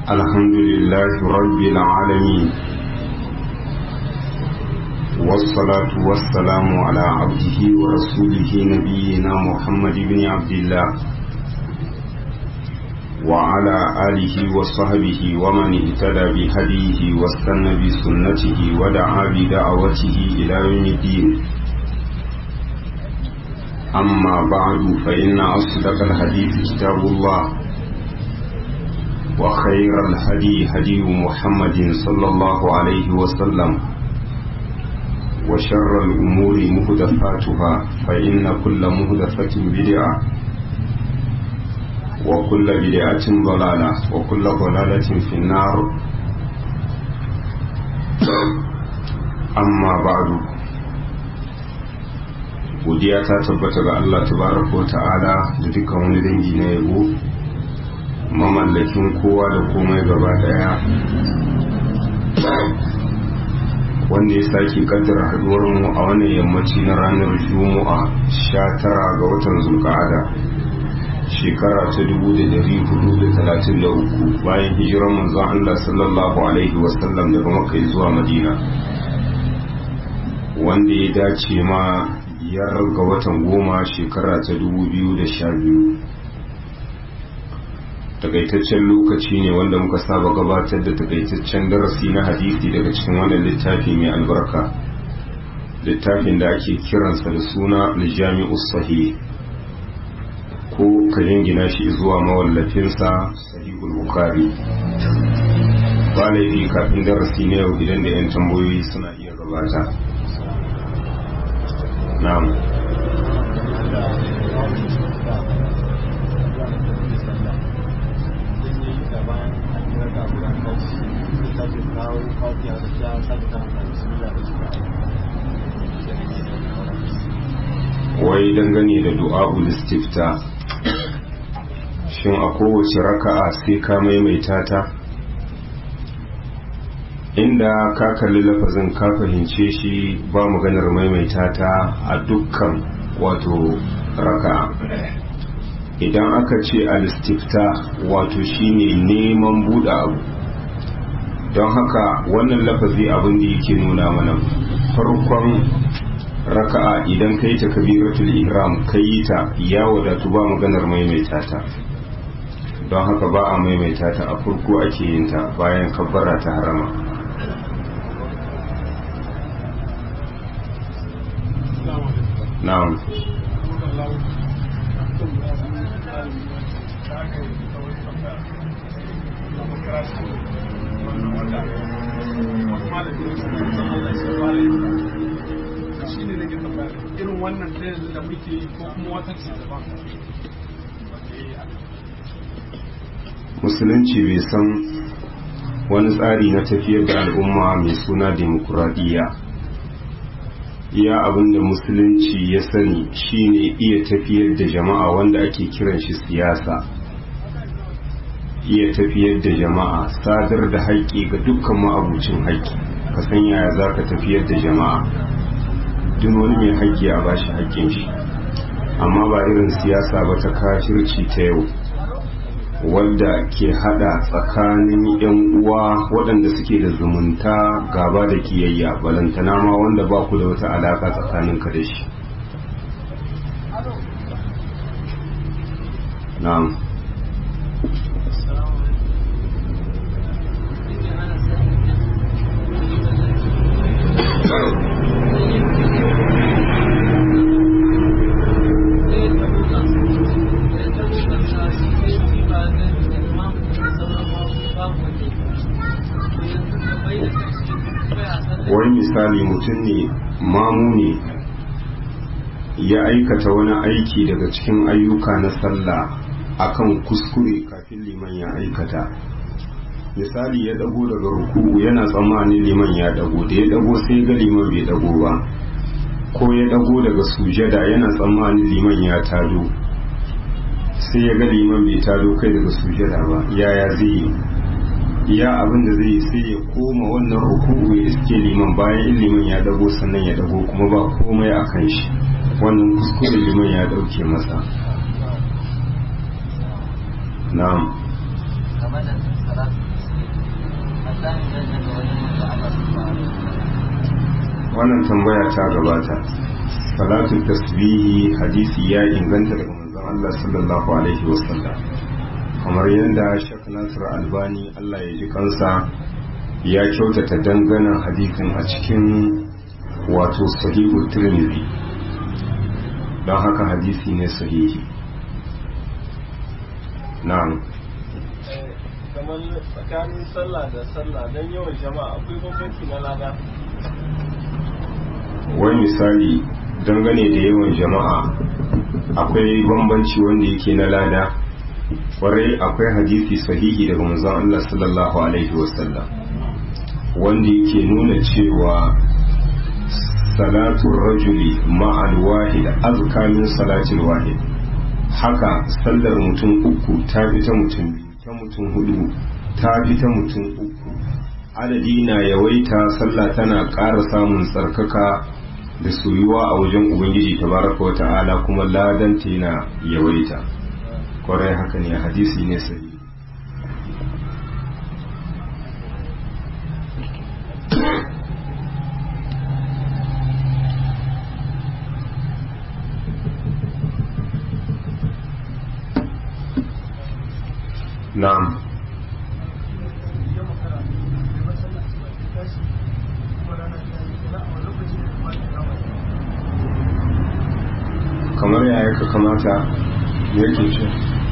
الحمد لله رب العالمين والصلاة والسلام على عبده ورسوله نبينا محمد بن عبد الله وعلى آله وصحبه ومن اهتدى بهديه واستنى بسنته ودعا بدعوته إلى يوم الدين أما بعد فإن أصدق الحديث كتاب الله وخير الهدي هدي محمد صلى الله عليه وسلم وشر الأمور مهدفاتها فإن كل مهدفة بدعة وكل بدعة ضلالة وكل ضلالة في النار أما بعد godiya ta tabbata ga Allah tabaraka ta'ala da dukkan wani dangi na yabo mamallakin kowa da komai gaba daya wanda ya sake kaddara haduwar mu a wannan yammaci na ranar juma'a 19 ga watan zulqa'ada shekara ta 1433 bayan hijiran manzon Allah sallallahu alaihi wasallam daga makka zuwa madina wanda ya dace ma biyar ga watan goma shekara ta 2012 takaitaccen lokaci ne wanda muka saba gabatar da takaitaccen darasi na hadisi daga cikin wannan littafi mai albarka littafin da ake kiransa da suna aljami'us sahih ko ka jingina shi zuwa mawallafinsa sahihul bukhari ba laifi kafin darasi na yau idan da 'yan tambayoyi suna iya gabata na'am wai dangane da du'a'ul istifta shin a kowace raka'a sai ka maimaita ta inda ka kalli lafazin ka fahimce shi ba maganar maimaita ta a dukkan wato raka'a idan aka ce al-istifta wato shine neman buɗe abu don haka wannan lafazi abin da yake nuna mana farkon raka'a idan ka yi ta kabiratul ihram ka yi ta ya wadatu ba maganar maimaita ta don haka ba a maimaita ta a farko ake yin ta bayan kabbara ta harama na'am irin wannan ɗayan da muke yi ko kuma wata ce daban musulunci bai san wani tsari na tafiyar da al'umma mai suna demokuraɗiyya iya abin da musulunci ya sani shine iya tafiyar da jama'a wanda ake kiran shi siyasa iya tafiyar da jama'a sadar da haƙƙi ga dukkan ma'abucin haƙƙi ka san yaya za ka tafiyar da jama'a duk wani mai haƙƙi a bashi haƙƙin shi amma ba irin siyasa ba ta kafirci ta yau wadda ke hada tsakanin yan uwa waɗanda suke da zumunta gaba da kiyayya balantana ma wanda ba ku da wata alaka tsakanin ka da shi na'am wani misali mutum ne mamu ne ya aikata wani aiki daga cikin ayyuka na sallah akan kuskure kafin liman ya aikata misali ya dago daga ruku'u yana tsammanin liman ya dago da ya dago sai ga liman bai dago ba ko ya dago daga sujada yana tsammanin liman ya tado sai ya ga liman bai tado kai daga sujada ba yaya zai yi iya abin da zai sai ya koma wannan ruku'u ya iske liman bayan in liman ya dago sannan ya dago kuma ba komai a kan shi wannan kuskure liman ya dauke masa na'am wannan tambaya ta gabata salatu tasbihi hadisi ya inganta daga manzon Allah sallallahu alaihi wasallam kamar yadda Sheikh Nasir Albani Allah ya ji kansa ya kyautata dangana hadisin a cikin wato sahihu Tirmidhi don haka hadisi ne sahihi na'am kamar tsakanin sallah da sallah don yawan jama'a akwai bambanci na lada wai misali dangane da yawan jama'a akwai bambanci wanda yake na lada kwarai akwai hadisi sahihi daga manzon Allah sallallahu alaihi wasallam wanda yake nuna cewa salatu rajuli ma'al wahid azka min salatil wahid haka sallar mutum uku ta fi ta mutum biyu ta mutum hudu ta fi ta mutum uku adadi na yawaita sallah tana ƙara samun tsarkaka da soyuwa a wajen ubangiji tabaraka wa ta'ala kuma ladan ta yana yawaita kwarai haka ne hadisi ne sai na'am kamar yaya ka kamata yake ce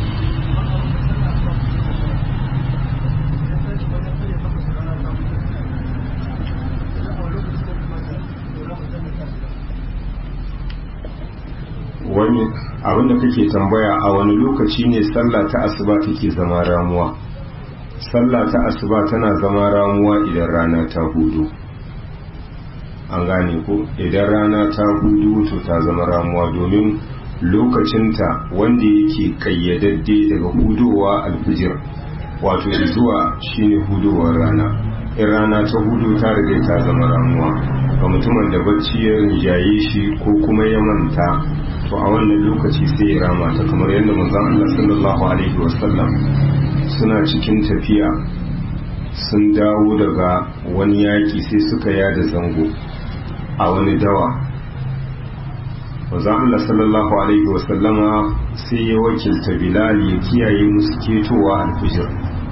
wani abinda kake tambaya a wani lokaci ne sallah ta asuba take zama ramuwa sallah ta asuba tana zama ramuwa idan rana ta hudu an gane ko idan rana ta hudu to ta zama ramuwa domin lokacinta wanda yake kayyadadde daga hudowa alfijir wato zuwa shine hudowar rana in rana ta hudu ta riga ta zama ramuwa ga mutumin da bacci ya rinjaye shi ko kuma ya manta to a wannan lokaci sai ya rama ta kamar yadda manzon Allah sallallahu alaihi wasallam suna cikin tafiya sun dawo daga wani yaki sai suka yada zango a wani dawa manzon Allah sallallahu alaihi wasallama sai ya wakilta Bilal ya kiyaye musu ketowa alfijir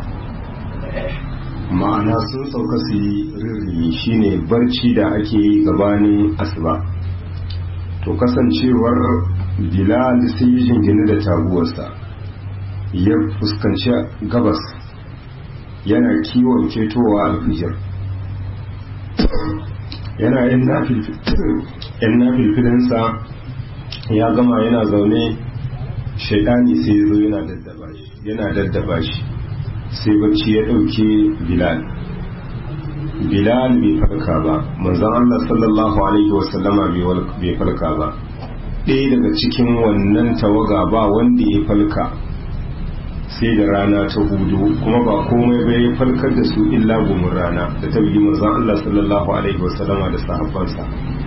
ma'ana sun sauka su yi rirri shine barci da ake yi gabanin asuba to kasancewar bilal sai yi jingine da taguwarsa ya fuskanci gabas yana kiwon ketowa alfijir yana yin nafilfilinsa ya gama yana zaune shaidani sai ya zo yana daddaba shi sai bacci ya ɗauke bilal bilal bai farka ba manzan Allah sallallahu alaihi wasallama bai farka ba ɗaya daga cikin wannan tawaga ba wanda ya falka sai da rana ta hudu kuma ba komai bai ya falkar da su illa gumin rana da ta bugi manzan Allah sallallahu alaihi wasallama da sahabbansa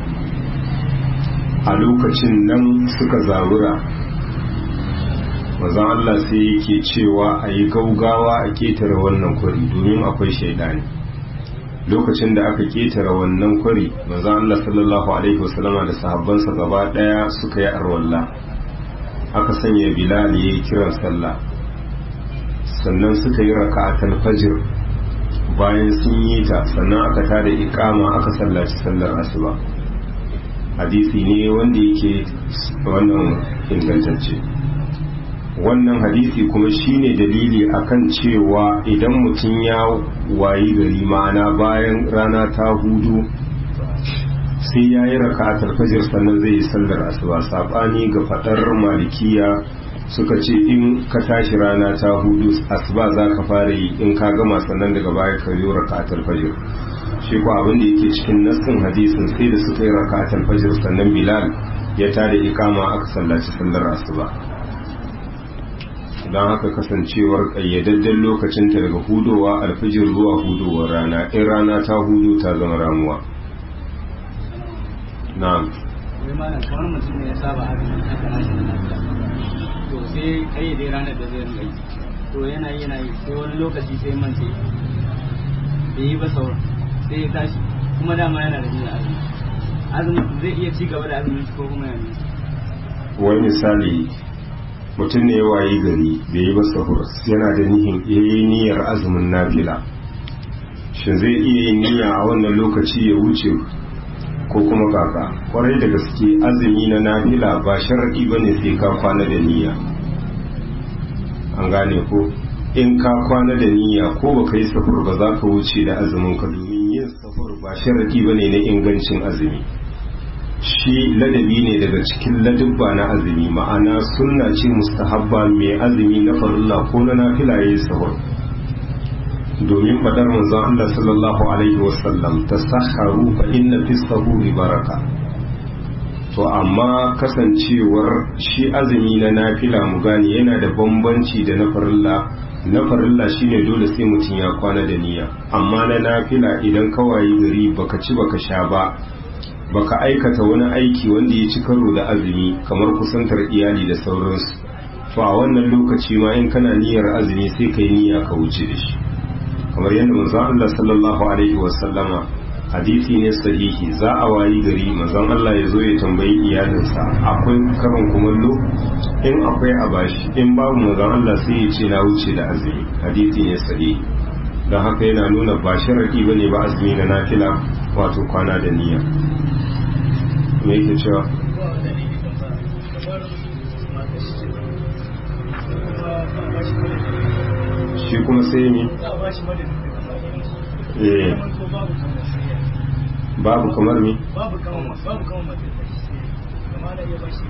a lokacin nan suka zabura manzan Allah sai yake cewa a yi gaugawa a ketare wannan kwari domin akwai shaidani lokacin da aka ketare wannan kwari manzan Allah sallallahu alaihi wasallama da sahabbansa gaba daya suka yi arwalla aka sanya bilal ya yi kiran sallah sannan suka yi raka'atul fajr bayan sun yi ta sannan aka tada iqama aka sallaci sallar asuba hadisi ne wanda yake wannan ingantacce wannan hadisi kuma shine dalili akan cewa idan mutum ya wayi gari ma'ana bayan rana ta hudu sai ya yi rakatar fajir sannan zai yi sallar asuba sabani ga fadar malikiya suka ce in ka tashi rana ta hudu asuba za ka fara yi in ka gama sannan daga baya ka yi rakatar fajir shi ko abin da yake cikin nassin hadisin sai da suka yi rakatar fajir sannan bilal ya tada ikama aka sallaci sallar asuba don haka kasancewar ƙayyadadden lokacinta daga hudowa alfijir zuwa hudowar rana in rana ta hudu ta zama ramuwa na'am wai malam kamar mutum ne ya saba azumi haka na shi na to sai kai dai ranar da zai rinka yi to yana yi yana yi sai wani lokaci sai mance bai yi ba sauran sai ya tashi kuma dama yana da niyyar azumi azumin zai iya ci gaba da azumin ko kuma yanzu wani misali mutum ne ya wayi gari bai yi ba sahur yana da nihin yayi niyyar azumin nafila shin zai iya yin niyya a wannan lokaci ya wuce ko kuma kaka kwarai da gaske azumi na nafila ba sharadi bane sai ka kwana da niyya an gane ko in ka kwana da niyya ko baka yi sahur ba za ka wuce da azumin ka domin yin sahur ba sharadi bane na ingancin azumi shi ladabi ne daga cikin ladubba na azumi ma'ana sunna ce mustahabba mai azumi na farilla ko na nafila yayi sahur domin fadar manzon Allah sallallahu alaihi wasallam tasahharu fa inna fi sahuri baraka to amma kasancewar shi azumi na nafila mu gane yana da bambanci da na farilla na farilla shine dole sai mutum ya kwana da niyya amma na nafila idan kawai gari baka ci baka sha ba baka aikata wani aiki wanda ya ci karo da azumi kamar kusantar iyali da sauransu to a wannan lokaci ma in kana niyyar azumi sai kai niyya ka wuce da shi kamar yadda manzon Allah sallallahu alaihi wasallama hadisi ne sahihi za a wayi gari manzon Allah ya zo ya tambayi iyalinsa akwai karin kumallo in akwai a bashi in babu manzon Allah sai ya ce na wuce da azumi hadisi ne sahihi don haka yana nuna ba sharadi bane ba azumi na nafila wato kwana da niyya me yake cewa shi kuma sai ne eh babu kamar me babu kawon babu kawon mace kama da iya bashi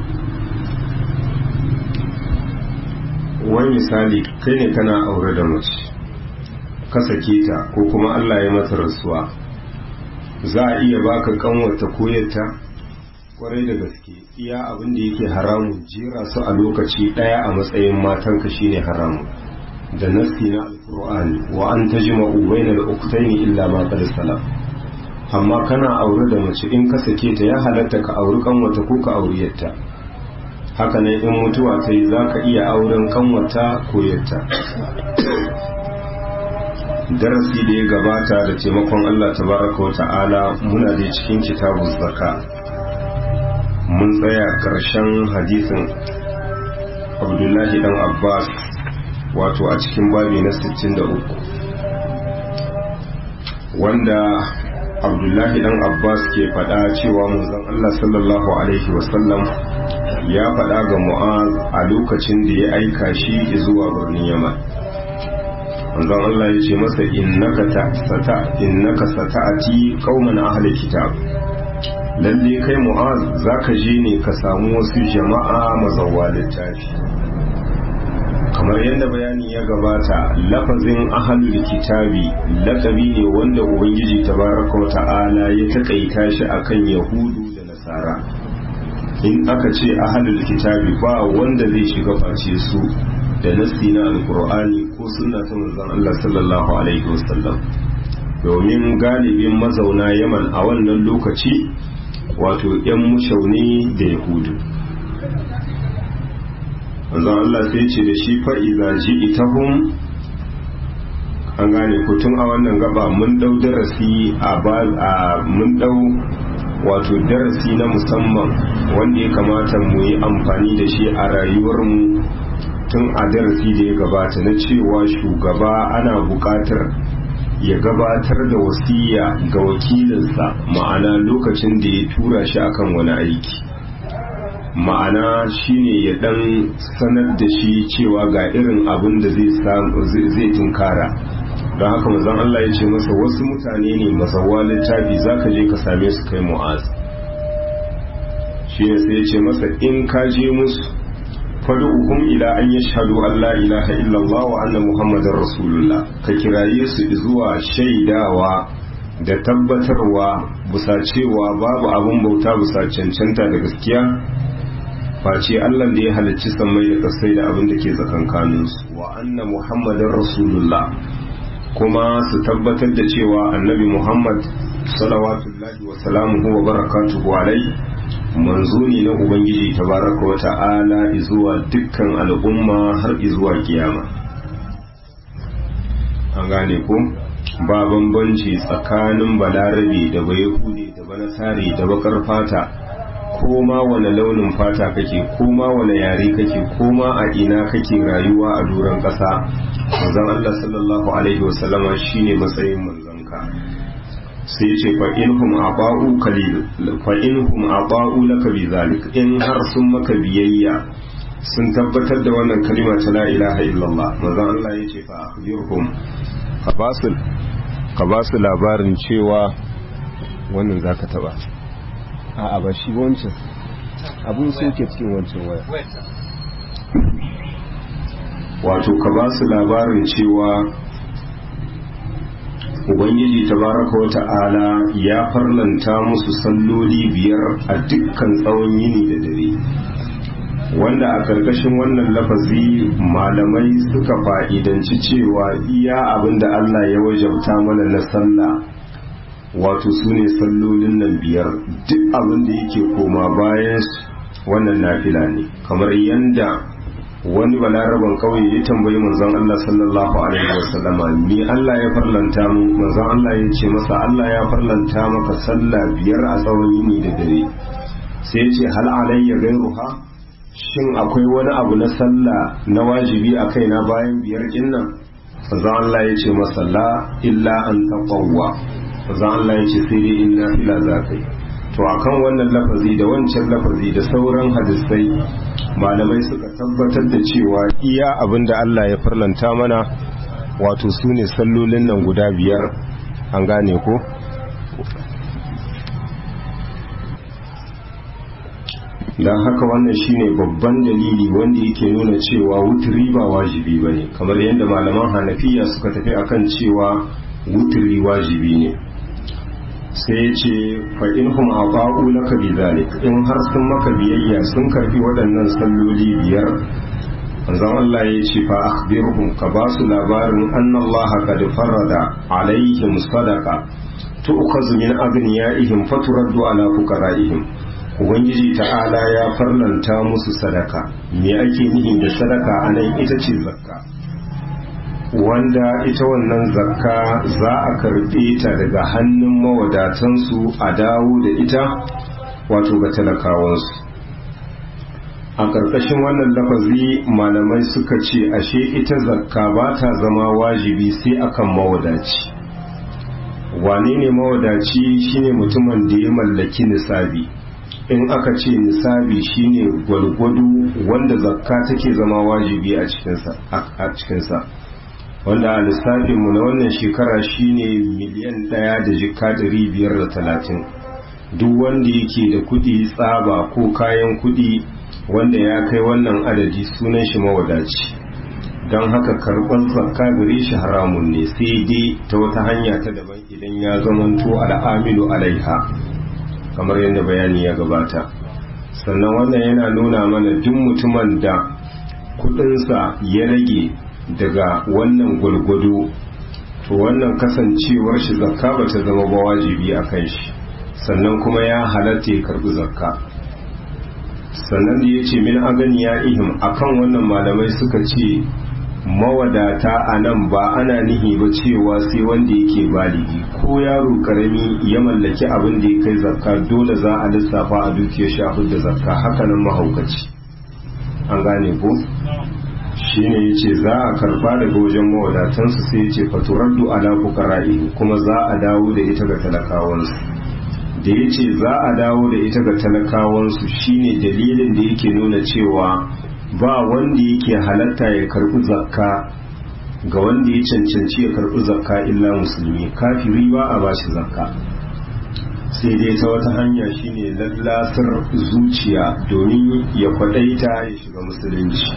wani misali kai ne kana aure da mace ka sake ta ko kuma Allah ya mata rasuwa za a iya baka kanwata koyarta kwarai da gaske iya abin da yake haramun jera su a lokaci daya a matsayin matanka shine haramun da nassi na alqur'ani wa an tajma'u bainal ukhtaini illa ma qad salam amma kana aure da mace in ka sake ta ya halatta ka auri kanwata ko ka auri yatta haka ne in mutuwa ta yi za ka iya auren kanwata ko yatta darasi da ya gabata da taimakon Allah tabaraka wa ta'ala muna da cikin kitabun zaka mun tsaya karshen hadisin abdullahi dan abbas wato a cikin babi na 63 wanda abdullahi dan abbas ke faɗa cewa manzon Allah sallallahu alaihi wasallam ya faɗa ga mu'az a lokacin da ya aika shi zuwa birnin yaman manzon Allah ya ce masa innaka sata innaka sata'ati qauman ahli kitab lalle kai mu'az zaka je ne ka samu wasu jama'a mazawwa littafi kamar yadda bayani ya gabata lafazin ahlul kitabi lakabi ne wanda ubangiji tabaraka wa ta'ala ya takaita shi akan yahudu da nasara in aka ce ahlul kitabi ba wanda zai shiga face su da nassi na alkur'ani ko sunna ta manzon Allah sallallahu alaihi wasallam domin galibin mazauna yaman a wannan lokaci wato yan mushauni da yahudu manzon Allah sai ce da shi fa iza ji'tahum an gane ko tun a wannan gaba mun dau darasi a mun dau wato darasi na musamman wanda ya kamata mu yi amfani da shi a rayuwarmu tun a darasi da ya gabata na cewa shugaba ana buƙatar ya gabatar da wasiya ga wakilinsa ma'ana lokacin da ya tura shi akan wani aiki ma'ana shine ya dan sanar da shi cewa ga irin abin da zai tunkara don haka mazan Allah ya ce masa wasu mutane ne masawa littafi za ka je ka same su kai mu'az shi ne sai ya ce masa in ka je musu fadu'uhum ila an yashhadu an la ilaha illallah wa anna muhammadar rasulullah ka kiraye su zuwa shaidawa da tabbatarwa bisa cewa babu abin bauta bisa cancanta da gaskiya face Allah da ya halicci sammai da kasai da abin da ke tsakankaninsu wa anna muhammadar rasulullah kuma su tabbatar da cewa annabi muhammad salawatullahi wa salamuhu wa barakatuhu alai manzo ne na ubangiji tabaraka wa ta'ala zuwa dukkan al'umma har zuwa kiyama an gane ko ba bambanci tsakanin balarabe da bayahude da banasare da bakar fata ko ma wane launin fata kake ko ma wane yare kake ko ma a ina kake rayuwa a doron ƙasa manzon Allah sallallahu alaihi wasallama shine matsayin manzonka sai ce fa inhum aba'u kalil fa inhum aba'u laka bizalik in har sun maka biyayya sun tabbatar da wannan kalima ta la ilaha illallah manzon Allah ya ce fa akhbirhum ka basu ka basu labarin cewa wannan zaka taba a'a ba shi wancan abun soke cikin wancan waya wato ka ba su labarin cewa ubangiji tabaraka wa ta'ala ya farlanta musu salloli biyar a dukkan tsawon yini da dare wanda a ƙarƙashin wannan lafazi malamai suka fa'idanci cewa iya abin da Allah ya wajabta mana na sallah wato su ne sallolin nan biyar duk abin da yake koma bayan wannan nafila ne kamar yanda wani balaraban kauye ya tambayi manzon Allah sallallahu alaihi wasallama ni Allah ya farlanta mu manzon Allah ya ce masa Allah ya farlanta maka sallah biyar a tsawon yini da dare sai ya ce hal alayya gairuha shin akwai wani abu na sallah na wajibi a kaina bayan biyar kinnan manzon Allah ya ce masa la illa an taqawwa manzon Allah ya ce sai dai in nafila za ka yi to akan wannan lafazi da wancan lafazi da sauran hadisai malamai suka tabbatar da cewa iya abin da Allah ya farlanta mana wato su ne sallolin nan guda biyar an gane ko don haka wannan shine babban dalili wanda yake nuna cewa wuturi ba wajibi ba ne kamar yadda malaman hanafiya suka tafi akan cewa wuturi wajibi ne sai ce fa'inhum a ba'u laka bi zalik in har sun maka biyayya sun karfi waɗannan salloli biyar manzon Allah ya ce fa akhbirhum ka ba su labarin annallaha qad farada alaihim sadaqa tu'khazu min aghniyaihim faturaddu ala fuqaraihim ubangiji ta'ala ya farlanta musu sadaka me ake nihi da sadaka anan ita ce zakka wanda ita wannan zakka za a karɓe ta daga hannun mawadatansu a dawo da ita wato ga talakawansu a ƙarƙashin wannan lafazi malamai suka ce ashe ita zakka ba ta zama wajibi sai akan mawadaci wane ne mawadaci shine mutumin da ya mallaki nisabi in aka ce nisabi shine gwalgwado wanda zakka take zama wajibi a cikinsa wanda a lissafinmu na wannan shekara shine miliyan ɗaya da jika ɗari biyar da talatin duk wanda yake da kuɗi tsaba ko kayan kuɗi wanda ya kai wannan adadi sunan shi mawadaci don haka karɓar zakka gare shi haramun ne sai dai ta wata hanya ta daban idan ya zamanto al'amilu alaiha kamar yadda bayani ya gabata sannan wannan yana nuna mana duk mutumin da kuɗinsa ya rage daga wannan gwargwado to wannan kasancewar shi zakka ba ta zama ba wajibi a kan shi sannan kuma ya halatta ya karbi zakka sannan da ya ce min agani ya ihim akan wannan malamai suka ce mawadata a nan ba ana nihi ba cewa sai wanda yake baligi ko yaro karami ya mallaki abin da ya kai zakka dole za a lissafa a dukiyar shi a da zakka hakanan mahaukaci an gane ko shine yace za a karba daga wajen mawadatansu sai yace faturaddu ala fuqara'i kuma za a dawo da ita ga talakawansu da yace za a dawo da ita ga talakawansu shine dalilin da yake nuna cewa ba wanda yake halatta ya karbi zakka ga wanda ya cancanci ya karbi zakka illa musulmi kafiri ba a bashi zakka sai dai ta wata hanya shine lallasar zuciya domin ya kwadaita ya shiga musulunci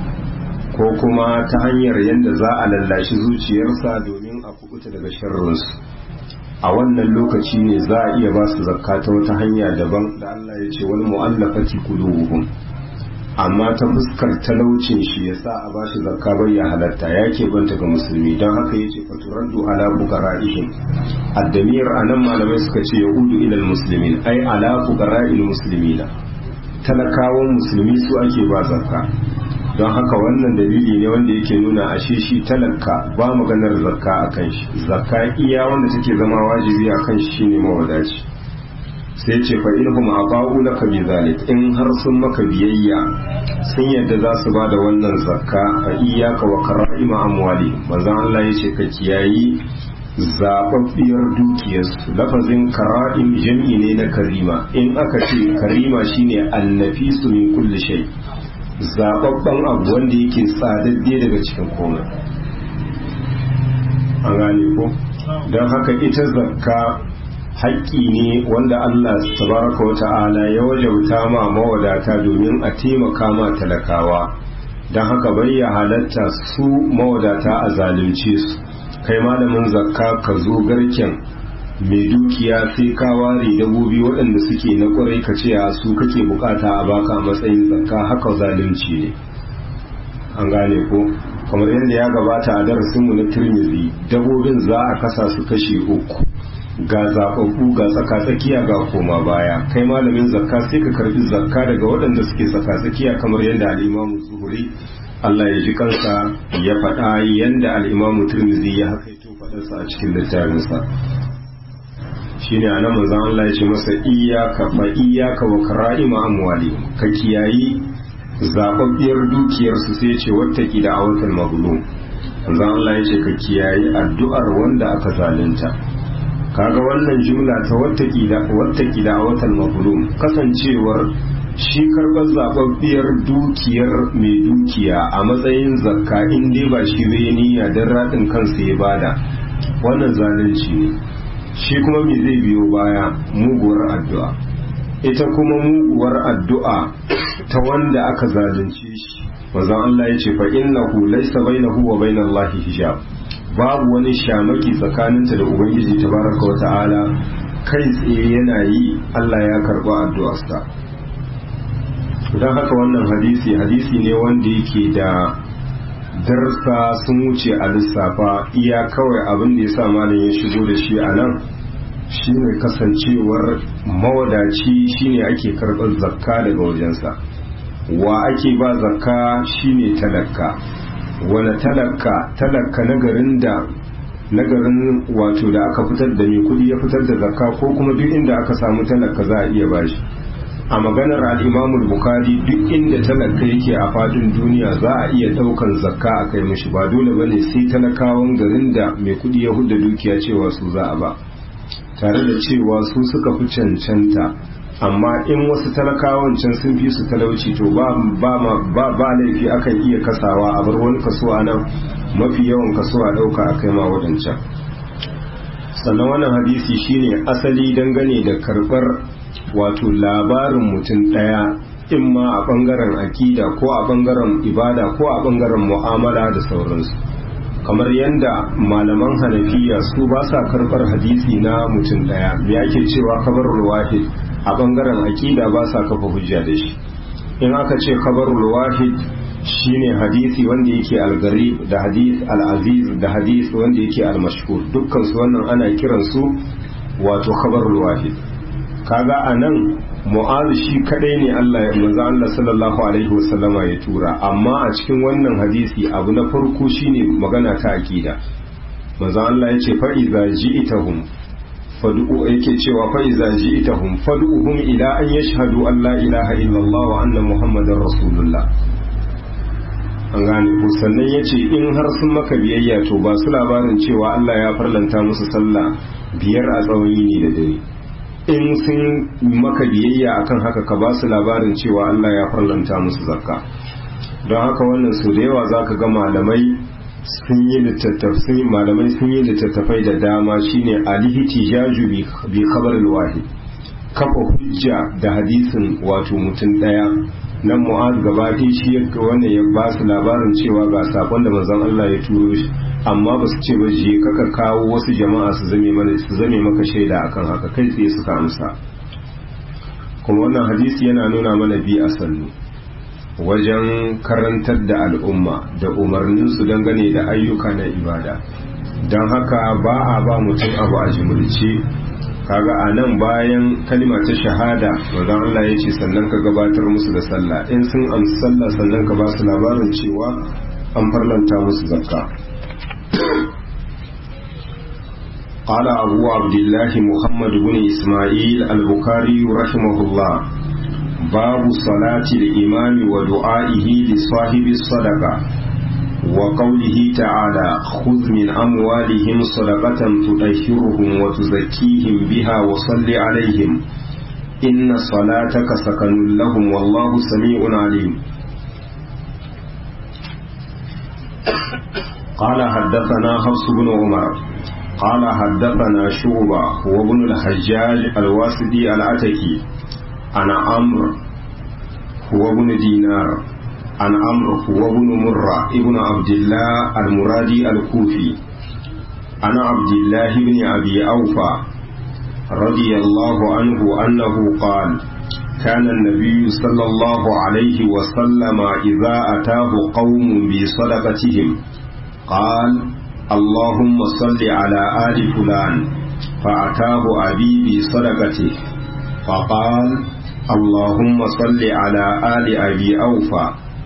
ko kuma ta hanyar yadda za a lallashi zuciyarsa domin a kubuta daga sharrinsu a wannan lokaci ne za a iya ba su zakka ta wata hanya daban da Allah ya ce wal mu'allafati qulubuhum amma ta fuskar talaucin shi ya sa a ba shi zakka bai ya halatta ya ke banta ga musulmi don haka ya ce faturaddu ala fuqara'ihim addamir anan malamai suka ce yahudu ilal muslimin ai ala fuqara'il muslimina talakawan musulmi su ake ba zakka don haka wannan dalili ne wanda yake nuna ashe shi talaka ba maganar zakka a kan shi zakka iya wanda take zama wajibi a kan shi shine mawadaci sai ce fa inhum aba'u laka bi zalik in har sun maka biyayya sun yadda za su ba da wannan zakka fa iyyaka wa kara'ima amwali manzon Allah yace ka kiyayi zababbiyar dukiyarsu lafazin kara'im jam'i ne na karima in aka ce karima shine annafisu min kulli shay zababban abu wanda yake tsadadde daga cikin komai an gane ko don haka ita zakka haƙƙi ne wanda Allah tabaraka wa ta'ala ya wajauta ma mawadata domin a taimaka ma talakawa don haka bai ya halatta su mawadata a zalunce su kai malamin zakka ka zo garken mai dukiya sai ka ware dabobi waɗanda suke na ƙwarai ka ce a su kake bukata a baka a matsayin zakka haka zalunci ne an gane ko kamar yadda ya gabata a darasinmu na turmizi dabobin za a kasa su kashe uku ga zaɓaɓɓu ga tsaka-tsakiya ga koma baya kai malamin zakka sai ka karbi zakka daga waɗanda suke tsaka-tsakiya kamar yadda al'imamu zuhuri Allah ya ji kansa ya faɗa yadda al'imamu turmizi ya hakaito faɗarsa a cikin littafinsa shi ne a nan manzan Allah ya ce masa iyaka fa iyaka wa kara'ima amwali ka kiyayi zaɓaɓɓiyar dukiyarsu sai ce wata ki da awatar magulun manzan Allah ya ce ka kiyayi addu'ar wanda aka zalunta kaga wannan jumla ta wattaki da watan mafulum kasancewar shi karɓar zaɓaɓɓiyar dukiyar mai dukiya a matsayin zakka in dai ba shi zai niyya don raɗin kansa ya bada wannan zalunci ne shi kuma me zai biyo baya muguwar addu'a ita kuma muguwar addu'a ta wanda aka zalunce shi manzon Allah ya ce fa innahu laysa bainahu wa bainallahi hijab babu wani shamaki tsakaninta da ubangiji tabaraka wa ta'ala kai tsaye yana yi Allah ya karba addu'arsa don haka wannan hadisi hadisi ne wanda yake da darsa sun wuce a lissafa iya kawai abin da ya sa malam ya shigo da shi a nan shine kasancewar mawadaci shine ake karɓar zakka daga wajensa wa ake ba zakka shine talaka wani talaka talaka na garin da na garin wato da aka fitar da mai kudi ya fitar da zakka ko kuma duk inda aka samu talaka za a iya bashi a maganar al'imamul bukari duk inda talaka yake a fadin duniya za a iya daukan zakka a kai mishi ba dole bane sai talakawan garin da mai kudi ya hudda dukiya cewa su za a ba tare da cewa su suka fi cancanta amma in wasu talakawan can sun fi su talauci to ba ba ba ba laifi akan iya kasawa a bar wani kaso a nan mafi yawan kaso a dauka a kai ma wadancan sannan wannan hadisi shine asali dangane da karbar wato labarin mutum daya in ma a bangaren akida ko a bangaren ibada ko a bangaren mu'amala da sauransu kamar yadda malaman hanafiya su ba sa karbar hadisi na mutum daya me ake cewa kabarul wahid a bangaren aƙida ba sa kafa hujja da shi in aka ce khabarul wahid shine hadisi wanda yake algari da hadis al-aziz da hadis wanda yake al-mashhur dukkan su wannan ana kiran su wato khabarul wahid kaga anan mu'az shi kadai ne Allah ya manzo Allah sallallahu alaihi wasallama ya tura amma a cikin wannan hadisi abu na farko shine magana ta aqida manzo Allah ya ce fa iza ji'tahum fad'u yake cewa fa iza ji'tahum fad'uhum ila an yashhadu an la ilaha illallah wa anna muhammadar rasulullah an gane ku sannan yace in har sun maka biyayya to ba su labarin cewa Allah ya farlanta musu sallah biyar a tsawon yini da dare in sun maka biyayya akan haka ka ba su labarin cewa Allah ya farlanta musu zakka don haka wannan su da yawa zaka ga malamai sun yi littattafai malamai sun yi littattafai da dama shine alihtijaju bi khabar wahid kafa hujja da hadisin wato mutum daya nan mu'az gaba shi wanda ya ba su labarin cewa ga sakon da manzon Allah ya turo shi amma ba su ce ba je kaka kawo wasu jama'a su zame mana su zame maka shaida akan haka kai tsaye suka amsa kuma wannan hadisi yana nuna mana bi a sannu wajen karantar da al'umma da umarninsu dangane da ayyuka na ibada don haka ba a ba mutum abu a jimilce kaga a nan bayan kalima ta shahada manzon Allah ya ce sannan ka gabatar musu da sallah in sun amsa sallah sannan ka ba su labarin cewa an farlanta musu zakka قال أبو عبد الله محمد بن إسماعيل البخاري رحمه الله باب صلاة الإمام ودعائه لصاحب الصدقة وقوله تعالى خذ من أموالهم صدقة تطهرهم وتزكيهم بها وصل عليهم إن صلاتك سكن لهم والله سميع عليم قال حدثنا حفص بن عمر قال حدثنا شعبة هو ابن الحجاج الواسدي العتكي عن عمرو هو ابن دينار عن عمرو هو ابن مرة ابن عبد الله المرادي الكوفي عن عبد الله بن أبي أوفى رضي الله عنه أنه قال كان النبي صلى الله عليه وسلم إذا أتاه قوم بصدقتهم قال اللهم صل على آل فلان فأتاه أبي بصدقته فقال اللهم صل على آل أبي أوفى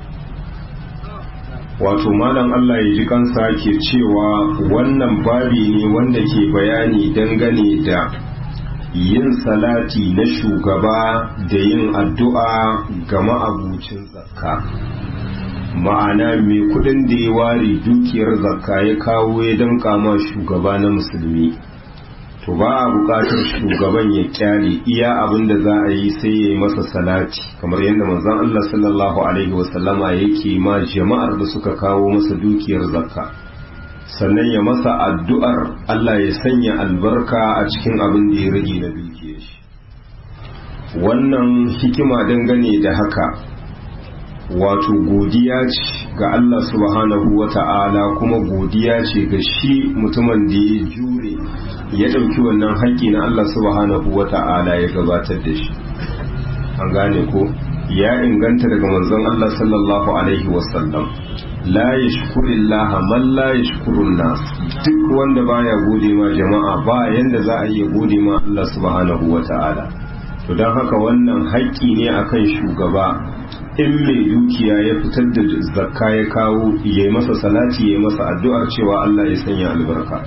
wato malam Allah ya ji kansa ke cewa wannan babi ne wanda ke bayani dangane da yin salati na shugaba da yin addu'a ga ma'abucin zakka ma'ana mai kudin da ya ware dukiyar zakka ya kawo ya danka ma shugaba na musulmi to ba a bukatar shugaban ya kyale iya abin da za a yi sai ya yi masa salati kamar yadda manzon Allah sallallahu alaihi wasallama yake ma jama'ar da suka kawo masa dukiyar zakka sannan ya masa addu'ar Allah ya sanya albarka a cikin abin da ya rage na dukiyar shi wannan hikima dangane da haka wato godiya ce ga Allah subhanahu wa ta'ala kuma godiya ce ga shi mutumin da ya jure ya ɗauki wannan haƙƙi na Allah subhanahu wa ta'ala ya gabatar da shi an gane ko ya inganta daga manzon Allah sallallahu alaihi wasallam la yashkurillaha man la yashkurun nas duk wanda baya gode ma jama'a ba yanda za a iya gode ma Allah subhanahu wa ta'ala to don haka wannan haƙƙi ne akan shugaba in mai dukiya ya fitar da zakka ya kawo ya yi masa salati ya yi masa addu'ar cewa Allah ya sanya albarka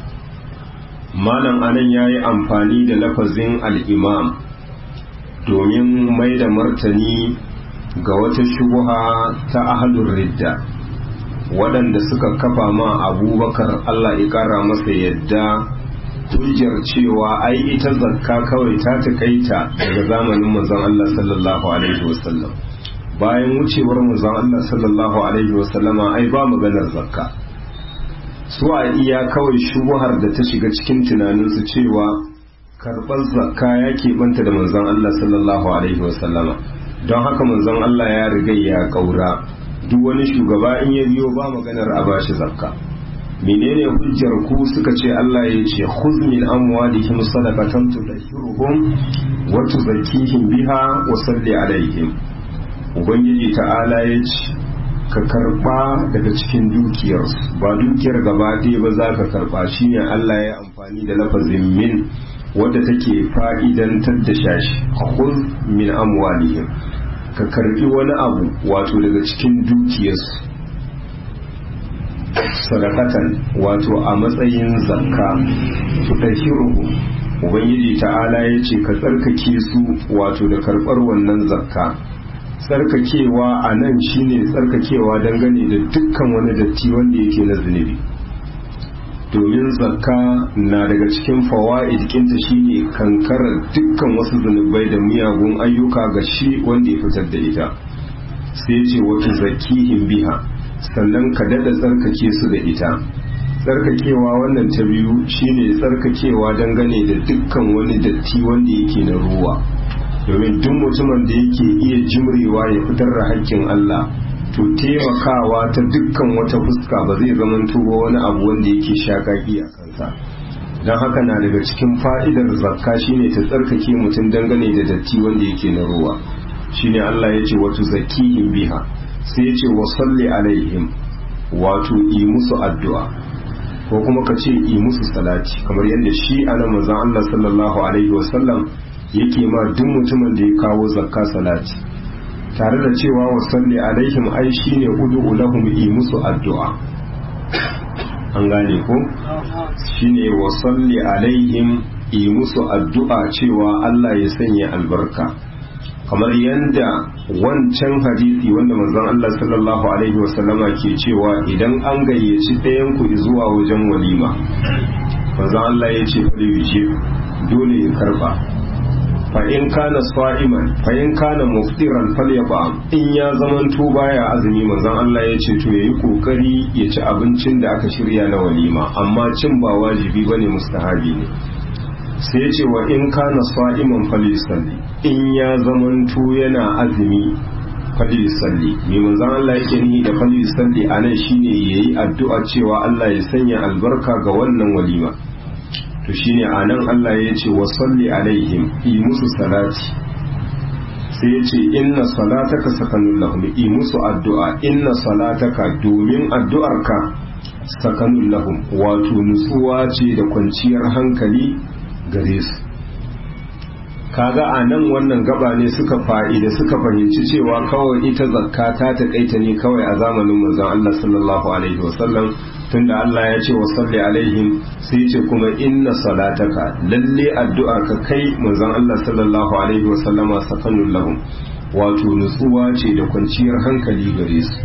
malam anan ya yi amfani da lafazin al'imam domin mai da martani ga wata shubuha ta ahalun ridda waɗanda suka kafa ma abubakar Allah ya ƙara masa yadda hujjar cewa ai ita zakka kawai ta taƙaita daga zamanin manzon Allah sallallahu alaihi wasallam bayan wucewar manzon Allah sallallahu alaihi wasallama ai ba maganar zakka su a iya kawai shubuhar da ta shiga cikin tunaninsu cewa karɓar zakka ya keɓanta da manzon Allah sallallahu alaihi wasallama don haka manzon Allah ya riga ya ƙaura duk wani shugaba in ya biyo ba maganar a bashi zakka menene hujjar ku suka ce Allah ya ce khudh min amwalihim sadaqatan tudahhiruhum wa tuzakkihim biha wa salli alaihim ubangiji ta'ala ya ce ka karba daga cikin dukiyarsu ba dukiyar gaba ɗaya ba za ka karba shine Allah ya amfani da lafazin min wadda take fa'idantar da shashi khudh min amwalihim ka karbi wani abu wato daga cikin dukiyarsu sadakatan wato a matsayin zakka tudahhiruhu ubangiji ta'ala ya ce ka tsarkake su wato da karbar wannan zakka tsarkakewa a nan shine tsarkakewa dangane da dukkan wani datti wanda yake na zunubi domin zakka na daga cikin fawa'id kinta shine kankarar dukkan wasu zunubai da miyagun ayyuka ga shi wanda ya fitar da ita sai ce wata zakihin biha sannan ka dada tsarkake su da ita tsarkakewa wannan ta biyu shine tsarkakewa dangane da dukkan wani datti wanda yake na ruwa domin duk mutumin da yake iya jimrewa ya fitar da haƙƙin Allah to taimakawa ta dukkan wata fuska ba zai zama tuba wani abu wanda yake shakaki a kansa don haka na daga cikin fa'idar zakka shine ta tsarkake mutum dangane da datti wanda yake na ruwa shine Allah ya ce wato zakihim biha sai ya ce wa salli alaihim wato yi musu addu'a ko kuma ka ce yi musu salati kamar yadda shi ana manzon Allah sallallahu alaihi wasallam yake ma duk mutumin da ya kawo zakka salati tare da cewa wa salli alaihim ai shine ud'u lahum yi musu addu'a an gane ko shine wa salli alaihim yi musu addu'a cewa Allah ya sanya albarka kamar yadda wancan hadisi wanda manzon Allah sallallahu alaihi wasallama ke cewa idan an gayyaci ɗayan ku zuwa wajen walima manzon Allah ya ce fali dole ya karba fa in kana sa'iman fa in kana muftiran falyaba in ya zamanto baya azumi manzon Allah ya ce to yayi kokari ya ci abincin da aka shirya na walima amma cin ba wajibi bane mustahabi ne sai ya ce wa in kana sa'iman falisalli in ya zamanto yana azumi falisalli mai manzon Allah yake ni da falisalli anan shine yayi addu'a cewa Allah ya sanya albarka ga wannan walima to shine anan Allah ya ce wa salli alaihim yi musu salati sai ya ce inna salataka sakanun lahum yi musu addu'a inna salataka domin addu'arka sakanun lahum wato nutsuwa ce da kwanciyar hankali gare su kaga a nan wannan gaba ne suka fa'ida suka fahimci cewa kawai ita zakka ta taƙaita ne kawai a zamanin manzon Allah sallallahu alaihi wasallam tunda Allah ya ce wa salli alaihim sai ce kuma inna salataka lalle addu'ar ka kai manzon Allah sallallahu alaihi wasallama sakanun lahum wato nutsuwa ce da kwanciyar hankali gare su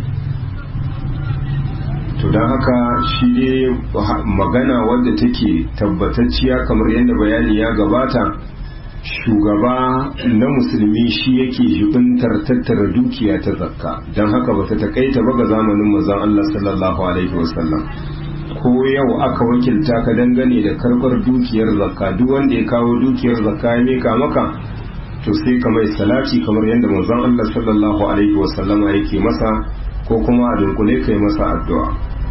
to don haka shi ne magana wadda take tabbatacciya kamar yadda bayani ya gabata shugaba na musulmi shi yake jibintar tattara dukiya ta zakka don haka ba ta takaita ba ga zamanin mazan Allah sallallahu alaihi wasallam ko yau aka wakilta ka dangane da karbar dukiyar zakka duk wanda ya kawo dukiyar zakka ya mika maka to sai ka mai salati kamar yadda manzon Allah sallallahu alaihi wasallama yake masa ko kuma a dunkule kai masa addu'a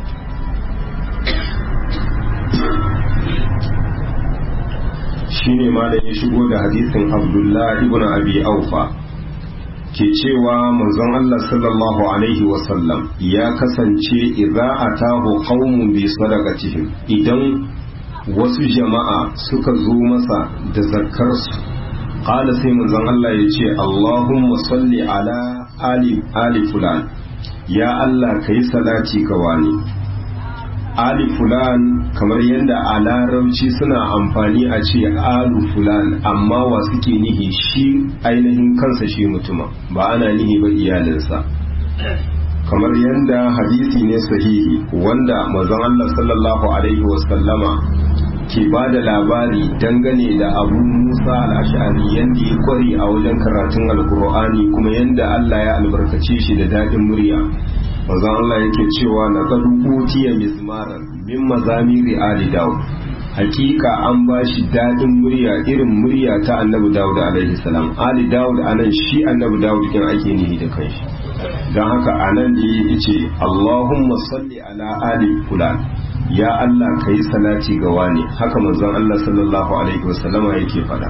shine ma da ya shigo da hadisin Abdullah ibn Abi Aufa ke cewa manzon Allah sallallahu alaihi wasallam ya kasance idza atahu qaumun bi sadaqatihim idan wasu jama'a suka zo masa da zakkarsu qala sai manzon Allah ya ce Allahumma salli ala ali ali fulan ya Allah kai salati ga wani ali fulan kamar yadda a larabci suna amfani a ce alu fulan amma wa suke nihi shi ainihin kansa shi mutuma ba ana nihi ba iyalinsa kamar yadda hadisi ne sahihi wanda mazan Allah sallallahu alaihi wasallama ke ba da labari dangane da abu musa al'ashari yadda ya kware a wajen karatun alkur'ani kuma yadda Allah ya albarkace shi da daɗin murya manzon Allah yake cewa na qad utiya mizmaran min mazamiri ali daud hakika an ba shi dadin murya irin murya ta annabi daud alaihi salam ali daud anan shi annabi daud kin ake nihi da kanshi don haka anan da ya ce Allahumma salli ala ali fulan ya Allah kai salati ga wani haka manzon Allah sallallahu alaihi wasallama yake faɗa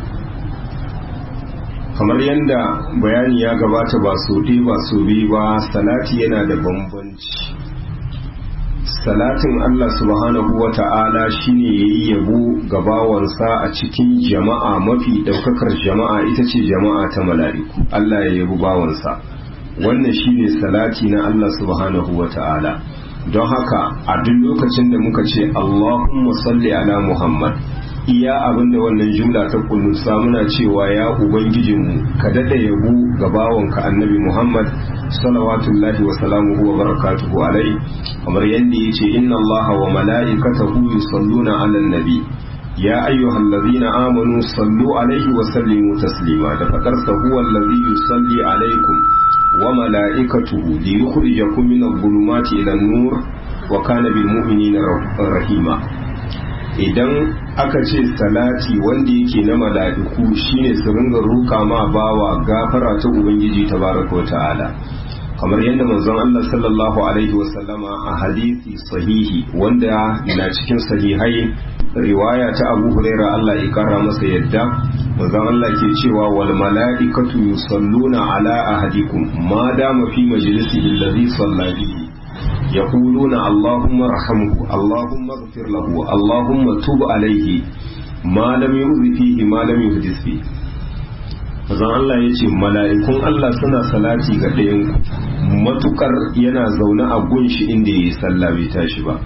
kamar yadda bayani ya gabata ba so ɗaya ba so biyu ba salati yana da bambanci salatin Allah subhanahu wa ta'ala shine yayi yabo ga bawansa a cikin jama'a mafi daukakar jama'a ita ce jama'a ta mala'iku Allah ya yabi bawansa wannan shine salati na Allah subhanahu wa ta'ala don haka a duk lokacin da muka ce Allahumma salli ala Muhammad iya abinda wannan jumla ta kunnusa muna cewa ya ubangijinmu ka dada yabo ga bawanka annabi Muhammad salawatullahi wa salamuhu wa barakatuhu alai kamar yadda yace inna Allaha wa mala'ikatahu yusalluna 'alan nabi ya ayyuhallazina amanu sallu alaihi wa sallimu taslima da fadarsa huwa allazi yusalli alaikum wa mala'ikatuhu liyukhrijakum min adh-dhulumati ila an-nur wa kana bil mu'minina rahima idan aka ce salati wanda yake na mala'iku shine su ringa roƙa ma bawa gafara ta ubangiji tabaraka wa ta'ala kamar yadda manzon Allah sallallahu alaihi wa sallama a hadisi sahihi wanda na cikin sahihai riwaya ta Abu Huraira Allah ya kara masa yadda manzon Allah ke cewa wal mala'ikatu yusalluna ala ahadikum ma dama fi majlisihi alladhi salla bihi يقولون اللهم ارحمه اللهم اغفر له اللهم تب عليه ما لم يؤذ فيه ما لم يحدث فيه zan Allah ya ce mala'ikun Allah suna salati ga ɗayan matukar yana zaune a gunshi inda ya yi sallah bai tashi ba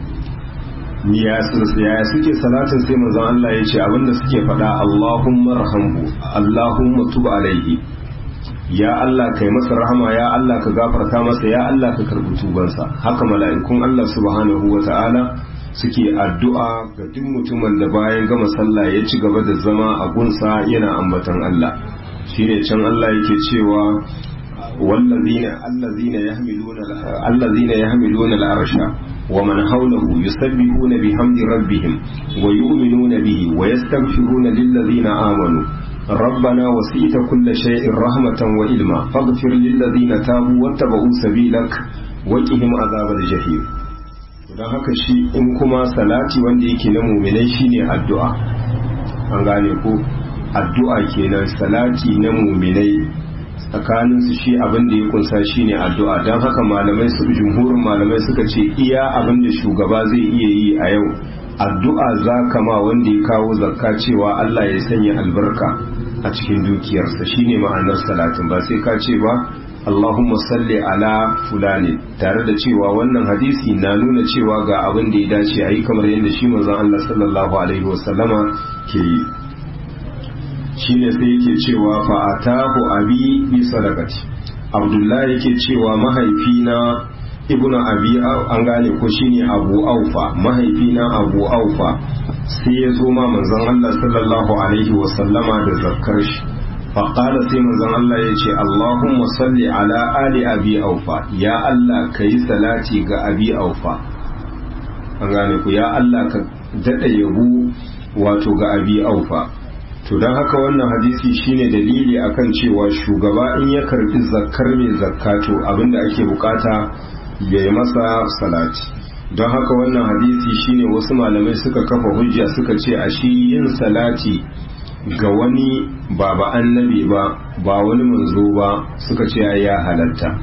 yaya suke salatin sai manzon Allah ya ce abinda suke faɗa Allahumma rahamhu Allahumma tub alaihi ya Allah kai masa rahama ya Allah ka gafarta masa ya Allah ka karbi tubansa haka mala'ikun Allah subhanahu wa ta'ala suke addu'a ga duk mutumin da bayan gama sallah ya ci gaba da zama a gunsa yana ambatan Allah shine can Allah yake cewa wallazina allazina yahmiluna allazina yahmiluna al-arsha wa man hawlahu yusabbihuna bihamdi rabbihim wa yu'minuna bihi wa yastaghfiruna lillazina amanu ربنا وسئت كل شيء رحمة وإلما فاغفر للذين تابوا واتبعوا سبيلك وقهم عذاب الجحيم don haka shi in kuma salati wanda yake na muminai shine addu'a an gane ko addu'a kenan salati na muminai tsakanin su shi abin da ya kunsa shine addu'a don haka malamai su jumhurin malamai suka ce iya abin da shugaba zai iya yi a yau addu'a za kama wanda ya kawo zakka cewa Allah ya sanya albarka a cikin dukiyarsa shine ma'anar salatin ba sai ka ce ba Allahumma salli ala fulani tare da cewa wannan hadisi na nuna cewa ga abin da ya dace a yi kamar yadda shi manzon Allah sallallahu alaihi wasallama ke yi shine sai yake cewa fa atahu abi bi sadaqati Abdullahi yake cewa mahaifina ibnu abi an gane ko shine abu aufa mahaifina abu aufa sai ya zo ma manzon Allah sallallahu alaihi wasallama da zakkar shi faƙala sai manzon Allah ya ce Allahumma salli ala ali abi aufa ya Allah ka yi salati ga abi aufa an gane ku ya Allah ka daɗa yabo wato ga abi aufa to don haka wannan hadisi shine dalili akan cewa shugaba in ya karbi zakkar mai zakkato abinda ake bukata ya yi masa salati don haka wannan hadisi shine wasu malamai suka kafa hujja suka ce a shi yin salati ga wani ba ba annabi ba ba wani manzo ba suka ce ya halatta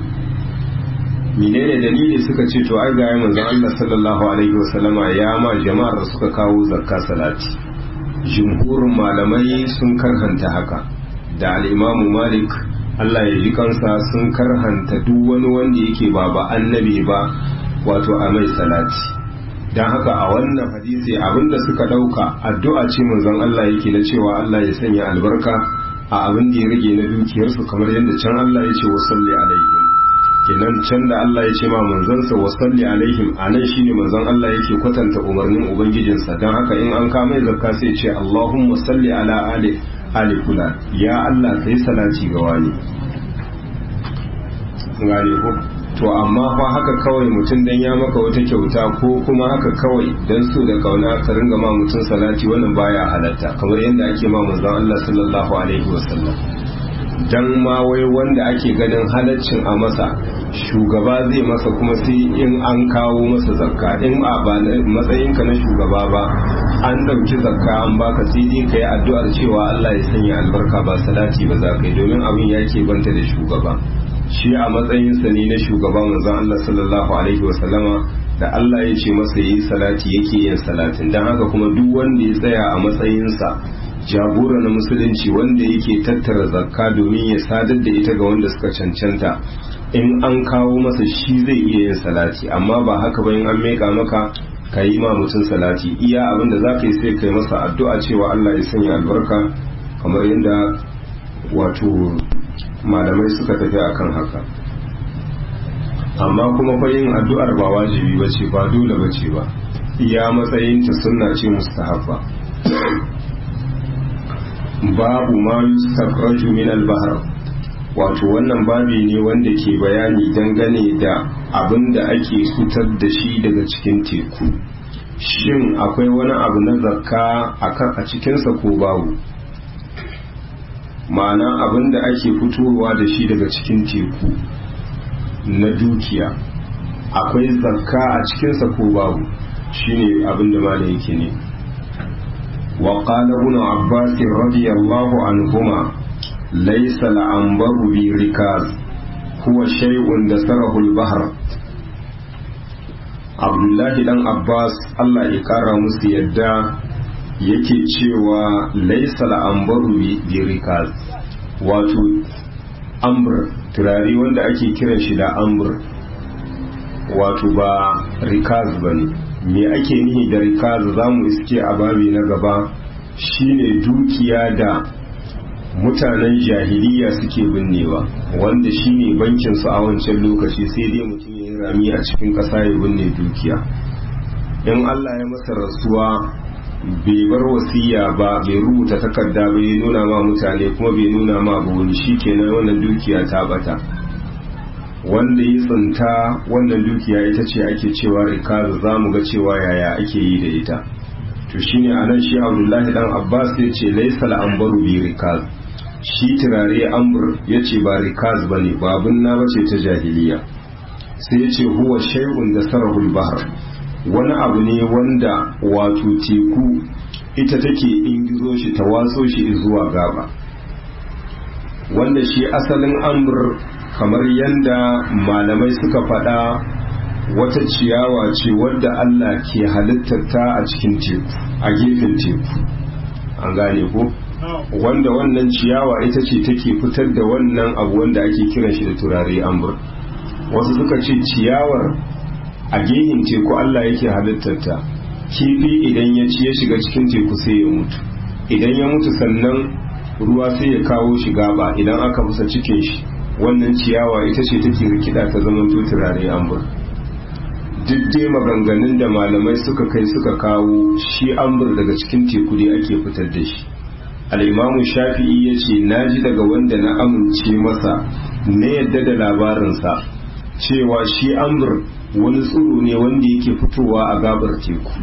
menene dalili suka ce to ai ga manzon Allah sallallahu alaihi wasallama ya ma jama'ar da suka kawo zakka salati jumhurin malamai sun karhanta haka da al-imamu malik Allah ya ji kansa sun karhanta duk wani wanda yake ba ba annabi ba wato a mai salati don haka a wannan hadisi abinda suka dauka addu'a ce manzon Allah yake na cewa Allah ya sanya albarka a abin da ya rage na dukiyarsu kamar yadda can Allah ya ce wa salli alaihim kenan can da Allah ya ce ma manzansa wa salli alaihim a nan shine manzon Allah yake kwatanta umarnin ubangijinsa don haka in an kama zakka sai ce Allahumma salli ala ali ali fulan ya Allah kai salati ga wani gane ko to amma fa haka kawai mutum dan ya maka wata kyauta ko kuma haka kawai dan so da kauna ka ringa ma mutum salati wannan baya halatta kamar yadda ake ma manzon Allah sallallahu alaihi wasallam dan ma wai wanda ake ganin halaccin a masa shugaba zai masa kuma sai in an kawo masa zakka in a ba matsayinka na shugaba ba an ɗauki zakka an baka sai dai ka yi addu'ar cewa Allah ya sanya albarka ba salati ba za ka yi domin abin ya ke banta da shugaba shi a matsayinsa ne na shugaban manzon Allah sallallahu alaihi wa sallama da Allah ya ce masa yi salati yake yin salatin dan haka kuma duk wanda ya tsaya a matsayinsa jagora na musulunci wanda yake tattara zakka domin ya sadar da ita ga wanda suka cancanta in an kawo masa shi zai iya yin salati amma ba haka ba in an meka maka ka yi ma mutum salati iya abin da za ka yi sai ka yi masa addu'a cewa Allah ya sanya albarka kamar yadda wato malamai suka tafi akan haka amma kuma fa yin addu'ar ba wajibi ba ce ba dole ba ce ba iya matsayinta sunna ce mustahabba babu ma yustakhraju min al-bahr wato wannan babi ne wanda ke bayani dangane da abin da ake fitar da shi daga cikin teku shin akwai wani abu na zakka a cikinsa ko babu ma'ana abin da ake fitowa da shi daga cikin teku na dukiya akwai zakka a cikinsa ko babu shine abin da malam yake ne وقال ابن عباس رضي الله عنهما ليس العنبر بركاز هو شيء دسره البحر abdullahi dan abbas allah ya kara musu yadda yake cewa laisa la'ambaru bi rikaz wato ambur turare wanda ake kiran shi da ambur wato ba rikaz ba ne me ake nihi da rikaz za mu iske a babi na gaba shine dukiya da mutanen jahiliya suke binnewa wanda shine bankin su a wancan lokaci sai dai mutum ya yi rami a cikin ƙasa ya binne dukiya in Allah ya masa rasuwa bai bar wasiya ba bai rubuta takarda bai nuna ma mutane kuma bai nuna ma ba wani shikenan wannan dukiya ta bata wanda ya tsinta wannan dukiya ita ce ake cewa rikaza za mu ga cewa yaya ake yi da ita to shine anan shi abdullahi dan abbas ya ce laisa al'ambaru bi rikaz shi turare ambur ya ce ba rikaz ba ne babun na bace ta jahiliya sai ya ce huwa shay'un da sarahul bahar wani abu ne wanda wato teku ita take ingizo shi ta watso shi zuwa gaba wanda shi asalin ambur kamar yadda malamai suka faɗa wata ciyawa ce wadda Allah ke halittarta a cikin teku a gefen teku an gane ko wanda wannan ciyawa ita ce take fitar da wannan abu wanda ake kiran shi da turare ambur wasu suka ce ciyawar a gefen teku Allah yake halittarta kifi idan ya ci ya shiga cikin teku sai ya mutu idan ya mutu sannan ruwa sai ya kawo shi gaba idan aka fusa cikin shi wannan ciyawa ita ce take rikida ta zama turare ambur duk dai maganganun da malamai suka kai suka kawo shi ambur daga cikin teku dai ake fitar da shi al'imamu shafi'i ya ce na ji daga wanda na amince masa na yadda da labarinsa cewa shi ambur wani tsiro ne wanda yake fitowa a gabar teku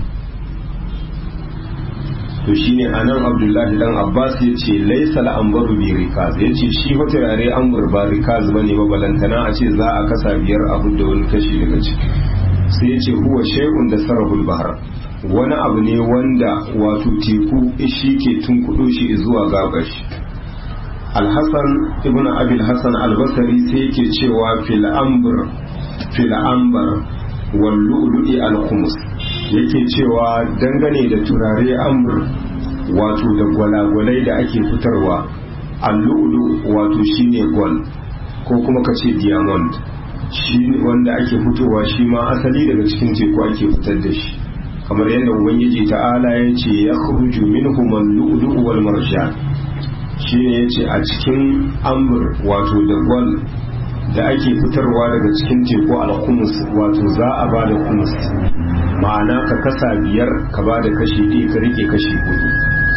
to shine anan abdullahi dan abbas ya ce laisa al'ambaru bi rikaz ya ce shi fa turare ambur ba rikaz bane ba balantana a ce za a kasa biyar abu da wani kashi daga ciki sai ya ce huwa shay'un da sarahul bahar wani abu ne wanda wato teku shi ke tunkudo shi zuwa gabar shi alhassan ibn abil hassan albasari sai yake cewa fil ambur fil ambar wal lu'lu'i al khumus yake cewa dangane da turare ambur wato da gwalagwalai da ake fitarwa al-lu'lu wato shine gold ko kuma kace diamond shi wanda ake fitowa shi ma asali daga cikin teku ake fitar da shi kamar yadda ubangiji ta'ala ya ce ya khuruju minhum al-lu'lu wal marjan shine yace a cikin amur wato da gold da ake fitarwa daga cikin teku al-khumus wato za a ba da khumus ma'ana ka kasa biyar ka ba da kashi ɗaya ka rike kashi hudu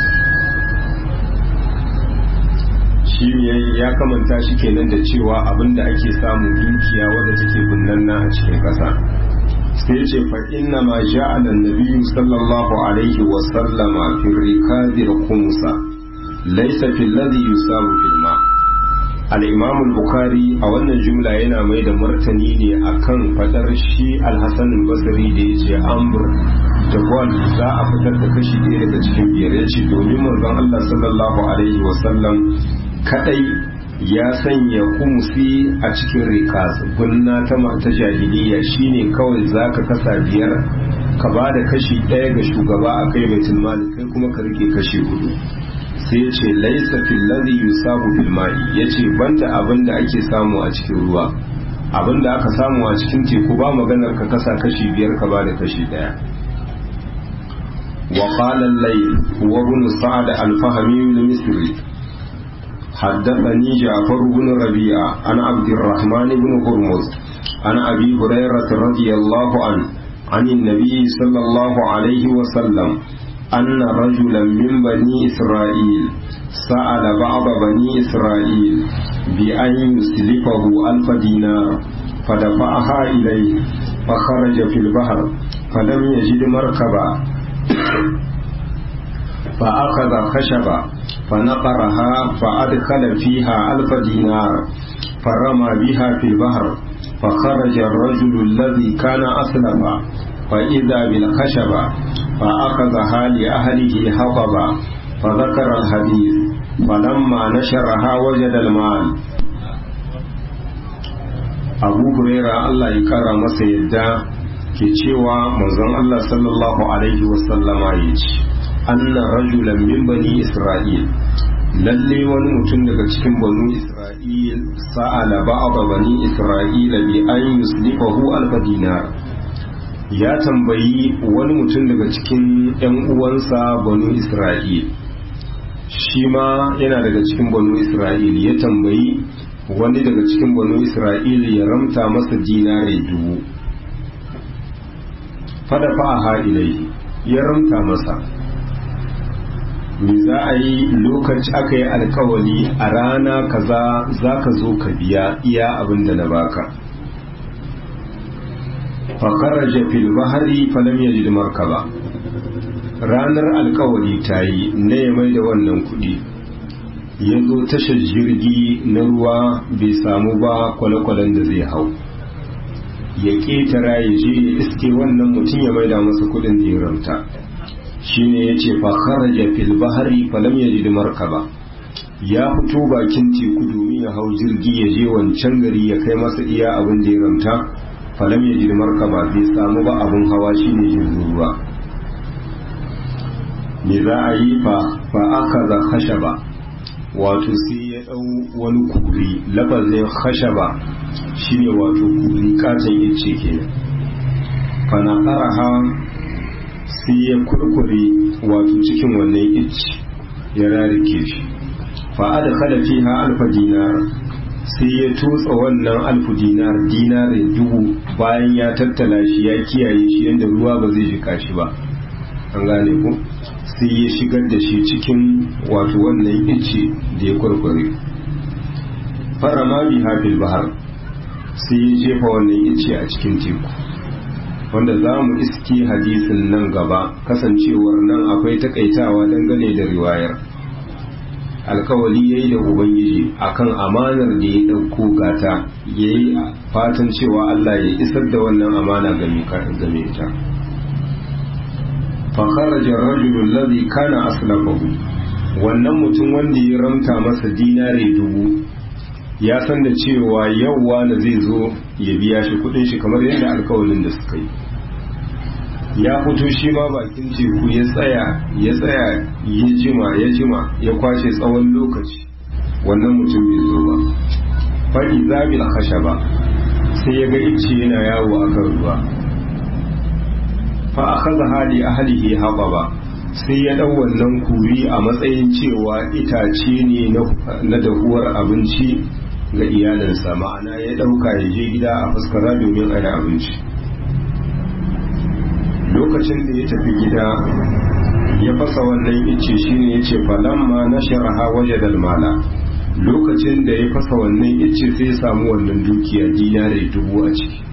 shi ya kamanta shi kenan da cewa abinda ake samu dukiya wadda take bunnanna a cikin ƙasa sai ce fa inna ma ja'ala an-nabiyyu sallallahu alaihi wa sallama fi rikazi al-khumsa laysa fi alladhi yusabu fil ma al-imam al-bukhari a wannan jumla yana mai da martani ne akan fadar shi al-hasan al-basri da yace amr da gwal za a fitar da kashi ɗaya daga cikin biyar ya ce domin manzon Allah sallallahu alaihi wa sallam kadai ya sanya kumsi a cikin rikas gunna ta ta jahiliya shine kawai zaka kasa biyar ka ba da kashi ɗaya ga shugaba a kai baitul mali kai kuma ka rike kashi hudu sai ce laisa fil ladhi yusabu bil ma'i yace banda abin da ake samu a cikin ruwa abin da aka samu a cikin teku ba maganar ka kasa kashi biyar ka ba da kashi ɗaya وقال الليل هو ابن سعد الفهمي المصري حدثني جعفر بن ربيعة عن عبد الرحمن بن هرمز عن أبي هريرة رضي الله عنه عن النبي صلى الله عليه وسلم أن رجلا من بني إسرائيل سأل بعض بني إسرائيل بأن يسلفه ألف دينار فدفعها إليه فخرج في البحر فلم يجد مركبا فأخذ خشبا فنقرها فأدخل فيها ألف دينار فرمى بها في البحر فخرج الرجل الذي كان أسلفا فإذا بالخشبة فأخذها لأهله حطبا فذكر الحديث فلما نشرها وجد المال أبو هريرة الله يكرم سيدا ke cewa manzon Allah sallallahu alaihi wasallama ya ce anna rajulan min bani isra'il lalle wani mutum daga cikin banu isra'il sa'ala ba'd bani isra'ila bi an yuslifahu alf dinar ya tambayi wani mutum daga cikin yan uwansa banu isra'il shi ma yana daga cikin banu isra'il ya tambayi wani daga cikin banu isra'il ya ramta masa dinare dubu fada fa'aha ilaihi ya ramta masa me za a yi lokaci aka yi alkawali a rana kaza za ka zo ka biya iya abin da na baka fakaraja fil bahari falam yajid markaba ranar alkawali ta yi na ya mai da wannan kudi ya zo tashar jirgi na ruwa bai samu ba kwale-kwalen da zai hau ya ƙetara ya je ya iske wannan mutum ya maida masa kudin da ya ramta shine ya ce kharaja fil bahari falam yajid markaba ya fito bakin teku domin ya hau jirgi ya je wancan gari ya kai masa iya abin da ya ramta falam yajid markaba bai samu ba abin hawa shine jirgin ruwa me za a yi fa fa aka za khashaba wato sai ya dau wani kuri lafazin khashaba shine wato kuri katon ice kenan fa na sai ya kurkure wato cikin wannan ice ya rarike shi fa adkhala fiha alfa dinar sai ya tutsa wannan alfu dinar dinare dubu bayan ya tattala shi ya kiyaye shi yadda ruwa ba zai jika shi ba an gane ku sai ya shigar da shi cikin wato wannan ice da ya kurkure fara ma biha fil bahar sai ya jefa wannan ice a cikin teku wanda za mu iske hadisin nan gaba kasancewar nan akwai takaitawa dangane da riwayar alkawali ya yi da ubangiji akan amanar da ya ɗauko gata ya yi fatan cewa Allah ya isar da wannan amana game ta fakarajar rajulun lazi kana aslafahu wannan mutum wanda ya ramta masa dinare dubu ya san da cewa yauwa na zai zo ya biya shi kudin shi kamar yadda alkawalin da suka yi ya fito shi ma bakin teku ya tsaya ya tsaya ya jima ya jima ya kwashe tsawon lokaci wannan mutum bai zo ba faɗi zabil ba sai ya ga ice yana yawo a kan ruwa fa akhadha hali ahlihi ba sai ya dau wannan kuri a matsayin cewa itace ne na dahuwar abinci ga iyalinsa ma'ana ya dauka ya je gida a fuskara domin a yi abinci lokacin da ya tafi gida ya fasa wannan ice shine ya ce falamma na sharaha waje dalmala lokacin da ya fasa wannan ice sai ya samu wannan dukiya dinare dubu a ciki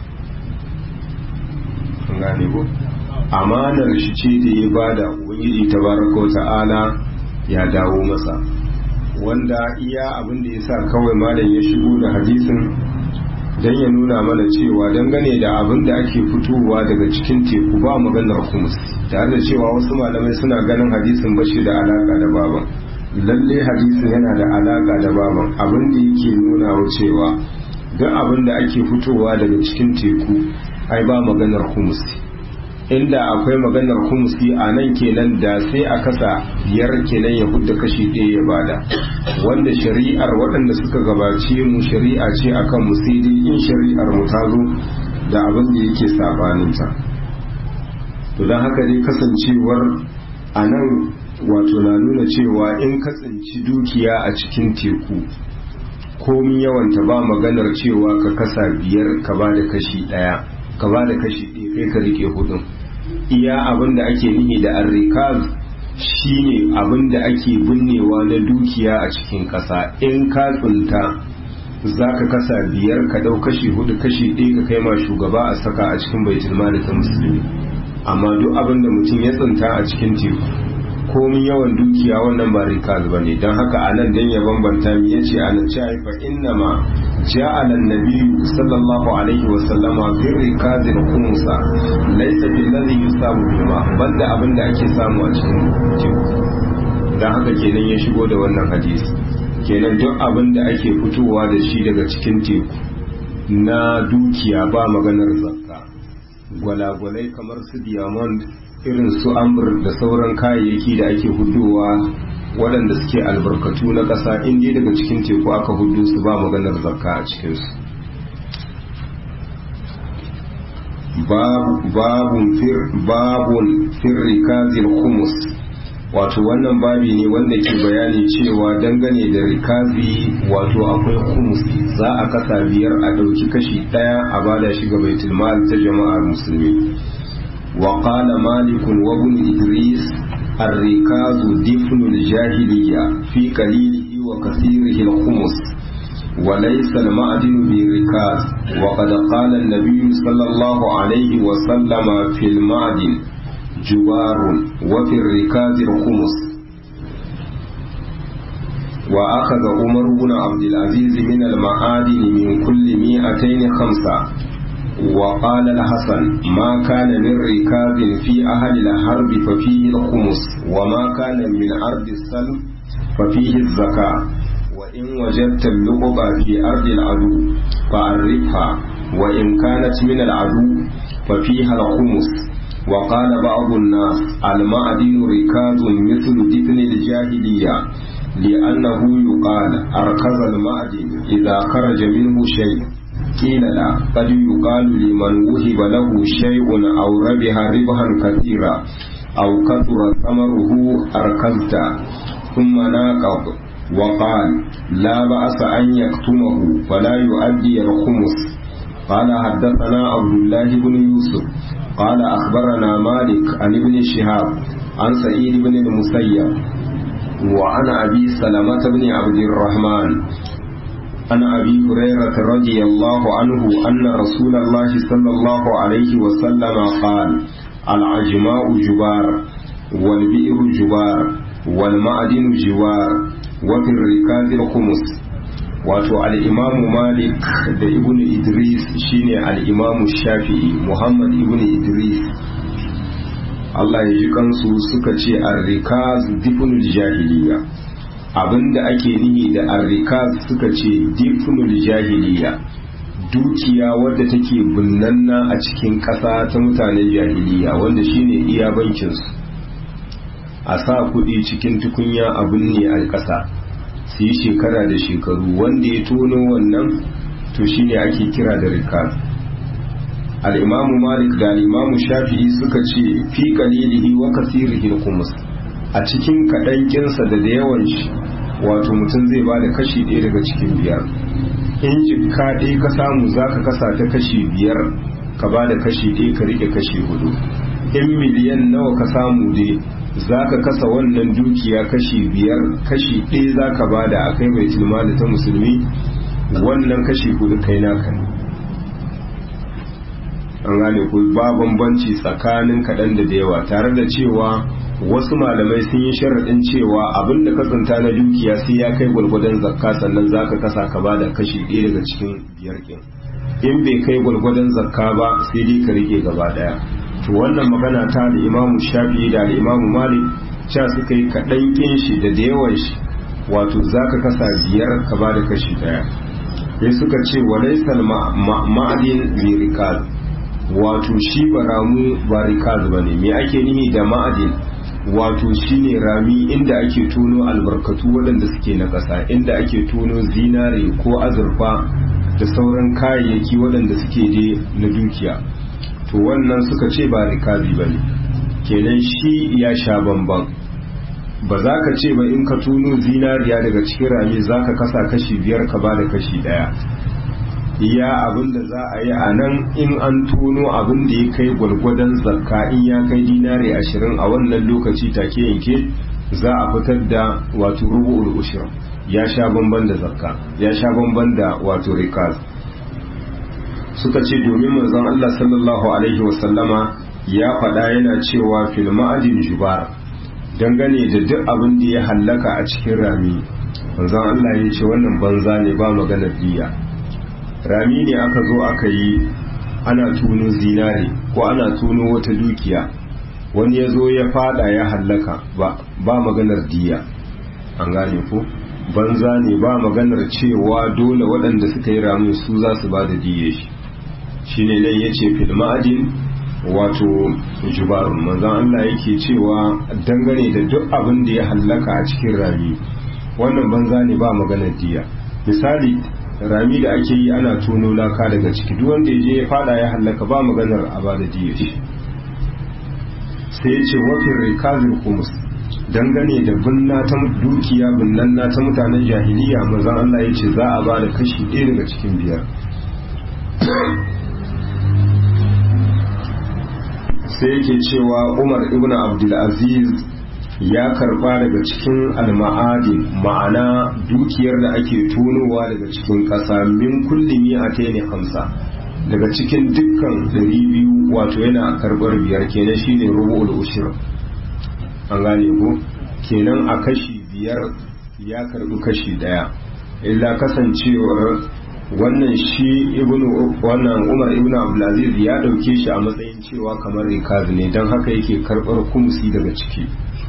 gane ko amanar shi ce da ya bada ubangiji tabaraka ta'ala ya dawo masa wanda iya abin da ya sa kawai malam ya shigo da hadisin don ya nuna mana cewa dangane da abin da ake fitowa daga cikin teku ba maganar kumus tare da cewa wasu malamai suna ganin hadisin bashi da alaka da baban lalle hadisin yana da alaka da baban abin da yake nuna wa cewa duk abin da ake fitowa daga cikin teku ai ba maganar kumus inda akwai maganar kumusi a nan kenan da sai a kasa biyar kenan ya hudda kashi ɗaya ya bada wanda shari'ar waɗanda suka gabace mu shari'a ce akan mu sai dai in shari'ar mu ta zo da abin da yake sabaninta to don haka dai kasancewar a nan wato na nuna cewa in ka tsinci dukiya a cikin teku komi yawanta ba maganar cewa ka kasa biyar ka ba da kashi ɗaya ka ba da kashi ɗaya kai ka rike hudun iya abin da ake nihi da arrikaz shine abin da ake binnewa na dukiya a cikin ƙasa in ka tsinta za ka kasa biyar ka ɗau kashi hudu kashi ɗaya ka kai ma shugaba a saka a cikin baitul mali ta musulmi amma duk abin da mutum ya tsinta a cikin teku komin yawan dukiya wannan ba rikaz ba ne don haka a nan dan ya bambanta mi yace a nan ci fa inna ma ja'ala an-nabiyyu sallallahu alaihi wa sallama bi rikazin khumsa laysa bil ladhi yusabu bima banda abin da ake samu a cikin teku don haka kenan ya shigo da wannan hadisi kenan duk abin da ake fitowa da shi daga cikin teku na dukiya ba maganar zakka gwalagwalai kamar su diamond irin su ambur da sauran kayayyaki da ake hudowa waɗanda suke albarkatu na ƙasa inda daga cikin teku aka hudu su ba maganar zakka a cikinsu babun firrikazil humus wato wannan babi ne wanda ke bayani cewa dangane da rikazi wato akwai humus za a kasa biyar a ɗauki kashi ɗaya a bada shi ga baitulmal ta jama'ar musulmi wa qala malikun wa ibn idris الركاز دفن الجاهلية في قليله وكثيره الخمس وليس المعدن بالركاز وقد قال النبي صلى الله عليه وسلم في المعدن جوار وفي الركاز الخمس وأخذ عمر بن عبد العزيز من المعادن من كل مئتين خمسة وقال الحسن ما كان من ركاز في أهل الحرب ففيه الخمس وما كان من أرض السلم ففيه الزكاة وإن وجدت اللقبة في أرض العدو فعرفها وإن كانت من العدو ففيها الخمس وقال بعض الناس المعدن ركاز مثل دفن الجاهلية لأنه يقال أركز المعدن إذا خرج منه شيء قيل لا قد يقال لمن وهب له شيء أو ربح ربحا كثيرا أو كثر ثمره أركزت ثم ناقض وقال لا بأس أن يكتمه فلا يؤدي الخمس قال حدثنا عبد الله بن يوسف قال أخبرنا مالك عن ابن شهاب عن سعيد بن المسيب وعن أبي سلمة بن عبد الرحمن عن أبي هريرة رضي الله عنه أن رسول الله صلى الله عليه وسلم قال العجماء جبار والبئر جبار والمعدن جوار وفي الركاز الخمس wato al'imamu malik da ibn idris shine al'imamu shafi'i muhammad ibn idris Allah ya ji kansu suka ce arrikaz difunul jahiliya abinda ake nihi da arrikaz suka ce difunul jahiliya dukiya wadda take bunnanna a cikin ƙasa ta mutanen jahiliya wanda shine iya bankinsu a sa kuɗi cikin tukunya a binne a ƙasa su yi shekara da shekaru wanda ya tono wannan to shine ake kira da rikaz al'imamu malik da al'imamu shafi'i suka ce fi kalilihi wa kasirihi kumus a cikin kaɗan kinsa da da yawan shi wato mutum zai ba da kashi ɗaya daga cikin biyar in jikka ɗaya ka samu za ka kasa ta kashi biyar ka ba da kashi ɗaya ka rike kashi hudu in miliyan nawa ka samu dai za ka kasa wannan dukiya kashi biyar kashi ɗaya za ka ba da akai bai tilmali ta musulmi wannan kashi hudu kai naka ne an gane ku ba bambanci tsakanin kaɗan da da yawa tare da cewa wasu malamai sun yi sharaɗin cewa abin da ka tsinta na dukiya sai ya kai gwalgwadon zakka sannan za ka kasa ka ba da kashi ɗaya daga cikin biyar ɗin in bai kai gwalgwadon zakka ba sai dai ka rike gaba ɗaya to wannan magana ta da imamu shafi da imamu malik cewa suka yi kaɗan ƙin shi da da yawan shi wato za ka kasa biyar ka ba da kashi ɗaya sai suka ce wa laisal ma'adin lirikal wato shi ba ramu ba rikaz ba ne me ake nihi da ma'adin wato shine rami inda ake tono albarkatu waɗanda suke na ƙasa inda ake tono zinare ko azurfa da sauran kayayyaki waɗanda suke je na dukiya to wannan suka ce ba rikazi ba ne kenan shi ya sha bamban ba za ka ce ba in ka tono zinariya daga cikin rami za ka kasa kashi biyar ka ba da kashi ɗaya iya abin da za a yi a nan in an tono abin da ya kai gwargwadon zakka in ya kai dinari ashirin a wannan lokaci take yanke za a fitar da wato rubu'ul ushir ya sha bamban da zakka ya sha bamban da wato rikaz suka ce domin manzon Allah sallallahu alaihi wasallama ya faɗa yana cewa fil ma'adin jubar dangane da duk abin da ya hallaka a cikin rami manzon Allah ya ce wannan banza ne ba maganar diya rami ne aka zo aka yi ana tuno zinare ko ana tuno wata dukiya wani ya zo ya fada ya hallaka ba maganar diya an gane ko banza ne ba maganar cewa dole waɗanda suka yi ramin su za su ba da diye shi shi ne nan ya ce filma'adin wato jubarun manzon Allah yake cewa dangane da duk abin da ya hallaka a cikin rami wannan banza ne ba maganar diya misali rami da ake yi ana tono laka daga ciki duk wanda ya je ya fada ya hallaka ba maganar a bada diya shi sai ya ce wafin rikazin kumus dangane da binna ta dukiya binnan na ta mutanen jahiliya manzon Allah ya ce za a ba da kashi ɗaya daga cikin biyar sai yake cewa umar ibn abdulaziz ya karba daga cikin alma'adin ma'ana dukiyar da ake tonowa daga cikin ƙasa min kulli a ne hamsa daga cikin dukkan ɗari biyu wato yana karɓar biyar kenan shine rubu'ul ushir an gane ko kenan a kashi biyar ya karɓi kashi ɗaya illa kasancewar wannan shi ibnu wannan umar ibn abdulaziz ya dauke shi a matsayin cewa kamar rikazi ne don haka yake karbar kumsi daga ciki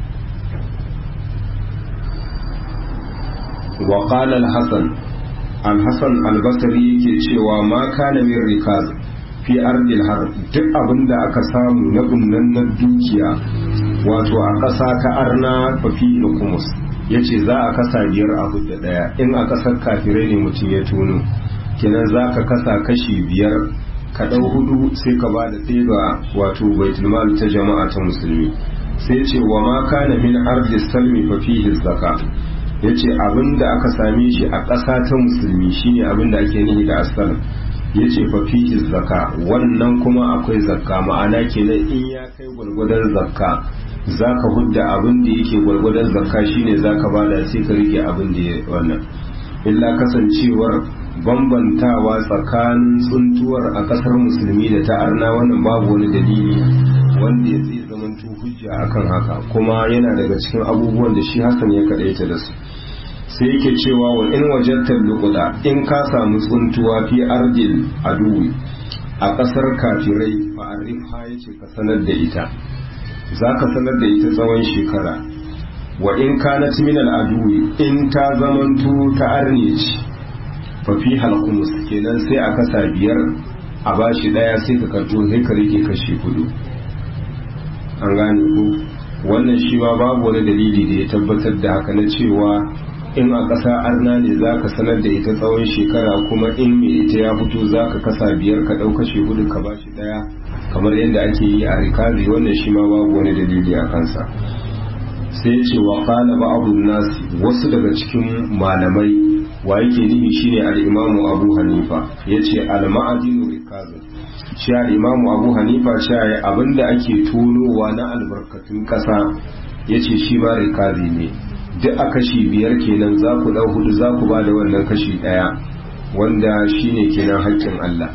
wa qala al-hasan al-hasan al-basri yake cewa ma kana min rikaz fi ardil har duk abinda aka samu na bunnan dukiya wato a ƙasa ta arna fa fi kumus yace za a kasa biyar abu da daya in a ƙasar kafirai ne mutum ya tono kenan za ka kasa kashi biyar ka ɗau hudu sai ka ba da ɗaya ga wato baitulmal ta jama'a ta musulmi sai ce wa ma kana min ardi salmi fa fihi zaka yace abinda aka same shi a ƙasa ta musulmi shine abinda ake nihi da asal yace fa fihi zaka wannan kuma akwai zakka ma'ana kenan in ya kai gwargwadon zakka zaka hudda abin da yake gwargwadon zakka shine zaka bada sai ka rike abin da ya wannan illa kasancewar bambantawa tsakanin tsuntuwar a kasar musulmi da ta arna wannan babu wani dalili wanda ya zai zamanto hujja akan haka kuma yana daga cikin abubuwan da shi hassan ya kadaita da su sai yake cewa wa in wajattar lukuda in ka samu tsuntuwa fi ardil aduwi a kasar kafirai fa arifha yace ka sanar da ita za ka sanar da ita tsawon shekara wa in kanat min al aduwi in ta zamanto ta arne ce fafi halkumus kenan sai a kasa biyar a bashi daya sai ka karto sai ka rike kashi hudu an gane ku wannan shi ma babu wani dalili da ya tabbatar da haka na cewa in a ƙasa arna ne za ka sanar da ita tsawon shekara kuma in mai ita ya fito za ka kasa biyar ka ɗau kashi hudu ka bashi daya kamar yadda ake yi a rikazi wannan shi ma babu wani dalili a kansa sai ce wa qala ba'dun nasi wasu daga cikin malamai wa yake nufi shine al-imamu abu hanifa yace al-ma'adinu rikazu shi al-imamu abu hanifa cewa abinda ake tonowa na albarkatun kasa yace shi ma rikazi ne duk a kashi biyar kenan za ku dau hudu za ku ba da wannan kashi daya wanda shine kenan haƙƙin Allah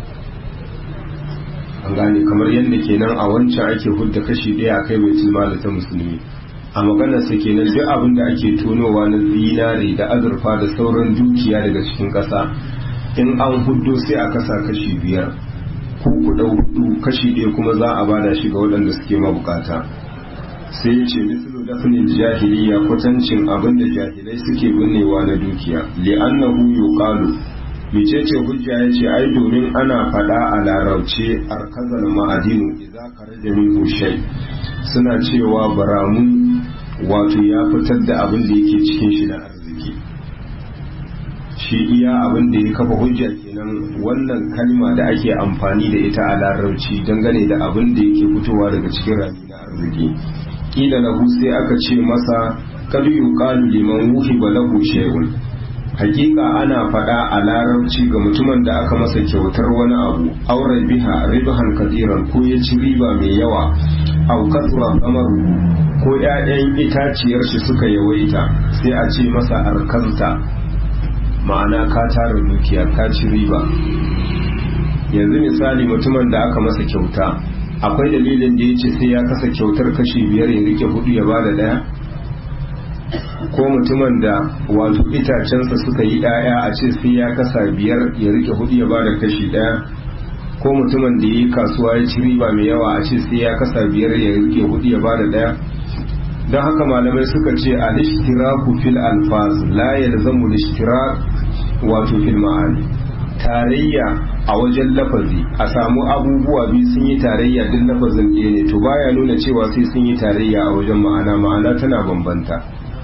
an gane kamar yadda kenan a wancan ake hudda kashi daya a kai baitul mali ta musulmi a maganarsa kenan duk abin da ake tonowa na zinare da azurfa da sauran dukiya daga cikin ƙasa in an hudu sai a kasa kashi biyar ku ku ɗau hudu kashi ɗaya kuma za a bada shi ga waɗanda suke mabukata sai ya ce mislu dafnil jahiliya kwatancin abin da jahilai suke binnewa na dukiya li'annahu yuqalu mecece hujja ya ce ai domin ana faɗa a larauce arkazal ma'adinu idza kharaja minhu shay suna cewa baramun wato ya fitar da abin da yake cikin shi na arziki shi iya abin da ya kafa hujja kenan wannan kalma da ake amfani da ita a larabci dangane da abin da yake fitowa daga cikin rami na arziki kila lahu sai aka ce masa kad yuqalu liman wuhiba lahu shay'un hakika ana faɗa a larabci ga mutumin da aka masa kyautar wani abu aure biha ribahan kadiran ko ya ci riba mai yawa au kasra amaru ko ƴaƴan itaciyar shi suka yawaita sai a ce masa arkanta ma'ana ka tara dukiya ka ci riba yanzu misali mutumin da aka masa kyauta akwai dalilin da ya ce sai ya kasa kyautar kashi biyar ya rike hudu ya bada daya ko mutumin da wato itacensa suka yi ɗaya a ce sai ya kasa biyar ya rike hudu ya bada kashi ɗaya ko mutumin da ya yi kasuwa ya ci riba mai yawa a ce sai ya kasa biyar ya rike hudu ya bada ɗaya don haka malamai suka ce a lishtiraku fil alfaz la yalzamu lishtirak wato fil ma'ani tarayya a wajen lafazi a samu abubuwa biyu sun yi tarayya duk lafazin ɗaya ne to baya nuna cewa sai sun yi tarayya a wajen ma'ana ma'ana tana bambanta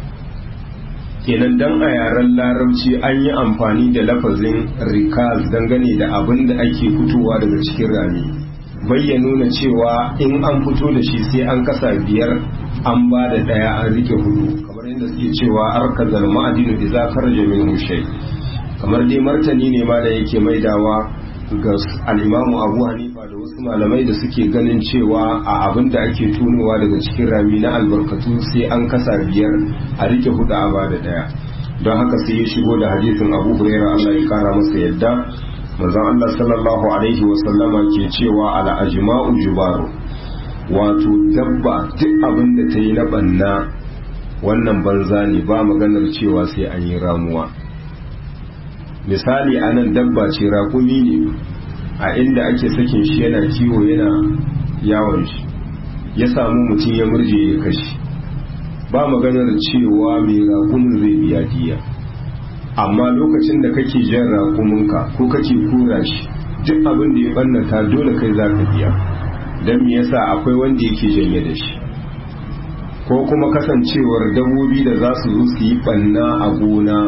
kenan dan a yaren larabci an yi amfani da lafazin rikaz dangane da abin da ake fitowa daga cikin rami ya nuna cewa in an fito da shi sai an kasa biyar an ba da ɗaya an rike hudu kamar yadda suke cewa arkazal ma'adinu da za karje min shay kamar dai martani ne ma da yake maidawa ga al'imamu abu hanifa da wasu malamai da suke ganin cewa a abin da ake tunowa daga cikin rami na albarkatu sai an kasa biyar a rike hudu a ba da daya don haka sai ya shigo da hadisin abu huraira allah ya kara masa yadda manzon allah sallallahu alaihi wasallama ke cewa ala ajma'u jubaru wato dabba duk abin da ta yi na banna wannan banza ne ba maganar cewa sai an yi ramuwa misali a nan dabba ce rakumi ne a inda ake sakin shi yana kiwo yana yawon shi ya samu mutum ya murje ya kashi ba maganar cewa mai rakumin zai biya diya amma lokacin da kake jan rakuminka ko kake kura shi duk abin da ya bannata dole kai za ka biya don me yasa akwai wanda yake janye da shi ko kuma kasancewar dabbobi da za su zo su yi banna a gona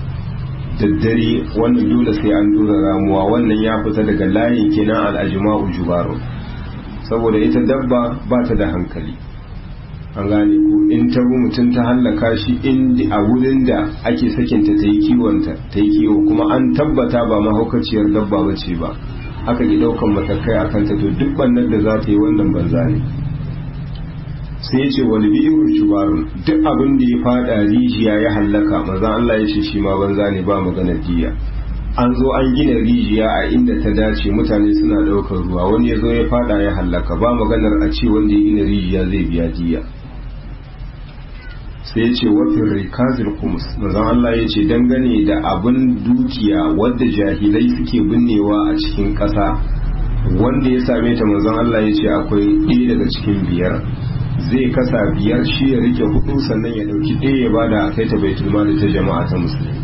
daddare wannan dole sai an dora ramuwa wannan ya fita daga layin kenan al'ajima'u jubaru saboda ita dabba ba ta da hankali an gane ko in ta bi mutum ta hallaka shi in a wurin da ake sakinta ta yi kiwonta ta yi kiwo kuma an tabbata ba mahaukaciyar dabba ba ce ba aka ki daukan matakai a kanta to duk bannan da za ta yi wannan banza ne sai ya ce wani bi'irun shubarun duk abin da ya fada rijiya ya hallaka maza Allah ya ce shi ma banza ne ba maganar diya an zo an gina rijiya a inda ta dace mutane suna daukar ruwa wani ya zo ya fada ya hallaka ba maganar a ce wanda ya gina rijiya zai biya diya sai ya ce wafin rikazil kumus manzon Allah ya ce dangane da abin dukiya wadda jahilai suke binnewa a cikin ƙasa wanda ya same ta manzon Allah ya ce akwai ɗaya daga cikin biyar zai kasa biyar shi ya rike hudu sannan ya dauki ɗaya ya bada a kai ta baitul mali ta jama'a ta musulmi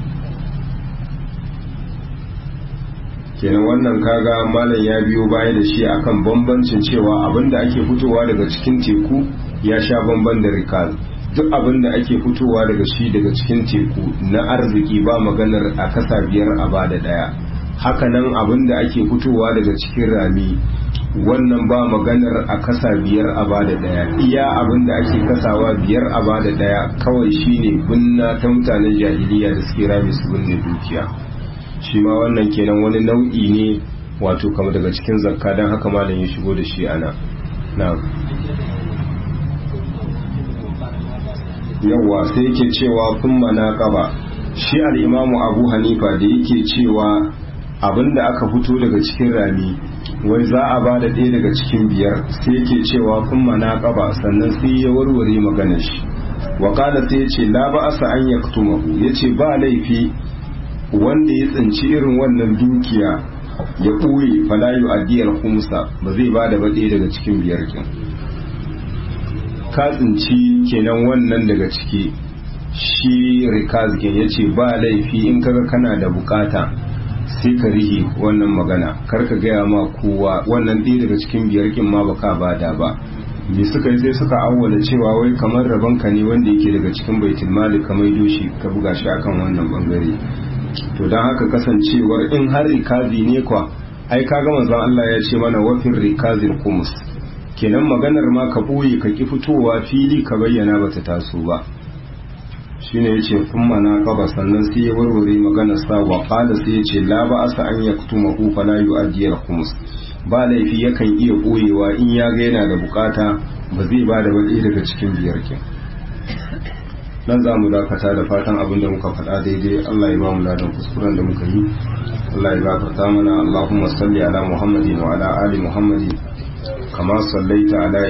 kenan wannan kaga malam ya biyo baya da shi akan bambancin cewa abinda ake fitowa daga cikin teku ya sha bamban da rikal duk abinda ake fitowa daga shi daga cikin teku na arziki ba maganar a kasa biyar a bada daya hakanan abinda ake fitowa daga cikin rami wannan ba maganar a kasa biyar a bada daya iya abin da ake kasawa biyar a bada daya kawai shine binna ta mutanen jahiliya da suke rami su binne dukiya shi ma wannan kenan wani nau'i ne wato kama daga cikin zakka don haka malam ya shigo da shi ana na yawwa sai yake cewa kun mana kaba shi al'imamu abu hanifa da yake cewa abinda aka fito daga cikin rami wai za a ba da ɗaya daga cikin biyar sai yake cewa kun mana ƙaba sannan sai ya warware maganar shi wakala sai ya ce la ba asa an ya ya ce ba laifi wanda ya tsinci irin wannan dukiya ya ɓoye falayu addiyar kumsa ba zai ba da ba ɗaya daga cikin biyar kin ka tsinci kenan wannan daga ciki shi rikazkin ya ce ba laifi in kaga kana da bukata sai ka rihi wannan magana kar ka gaya ma kowa wannan ɗaya daga cikin biyar kin ma baka bada ba me suka yi sai suka awwala cewa wai kamar rabon ka ne wanda yake daga cikin baitul mali ka maido shi ka buga shi akan wannan bangare to dan haka kasancewar in har rikazi ne kwa ai kaga manzon Allah ya ce mana wafin rikazil kumus kenan maganar ma ka boye ka ki fitowa fili ka bayyana bata taso ba shine yace kuma na kaba sannan sai ya warware magana sa wa qala sai yace la ba asa an yaktuma hu fala yu'addi al-khums ba laifi yakan iya boyewa in ya ga yana da bukata ba zai ba da wani daga cikin biyar ke nan za mu dakata da fatan abin da muka faɗa daidai Allah ya ba mu ladan kuskuren da muka yi Allah ya gafarta mana Allahumma salli ala Muhammadin wa ala ali Muhammadin kama sallaita ala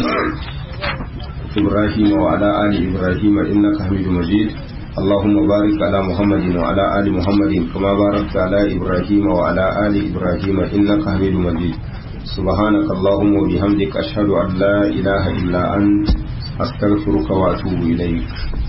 إبراهيم وعلى آل إبراهيم إنك حميد مجيد اللهم بارك على محمد وعلى آل محمد كما باركت على إبراهيم وعلى آل إبراهيم إنك حميد مجيد سبحانك اللهم وبحمدك أشهد أن لا إله إلا أنت أستغفرك وأتوب إليك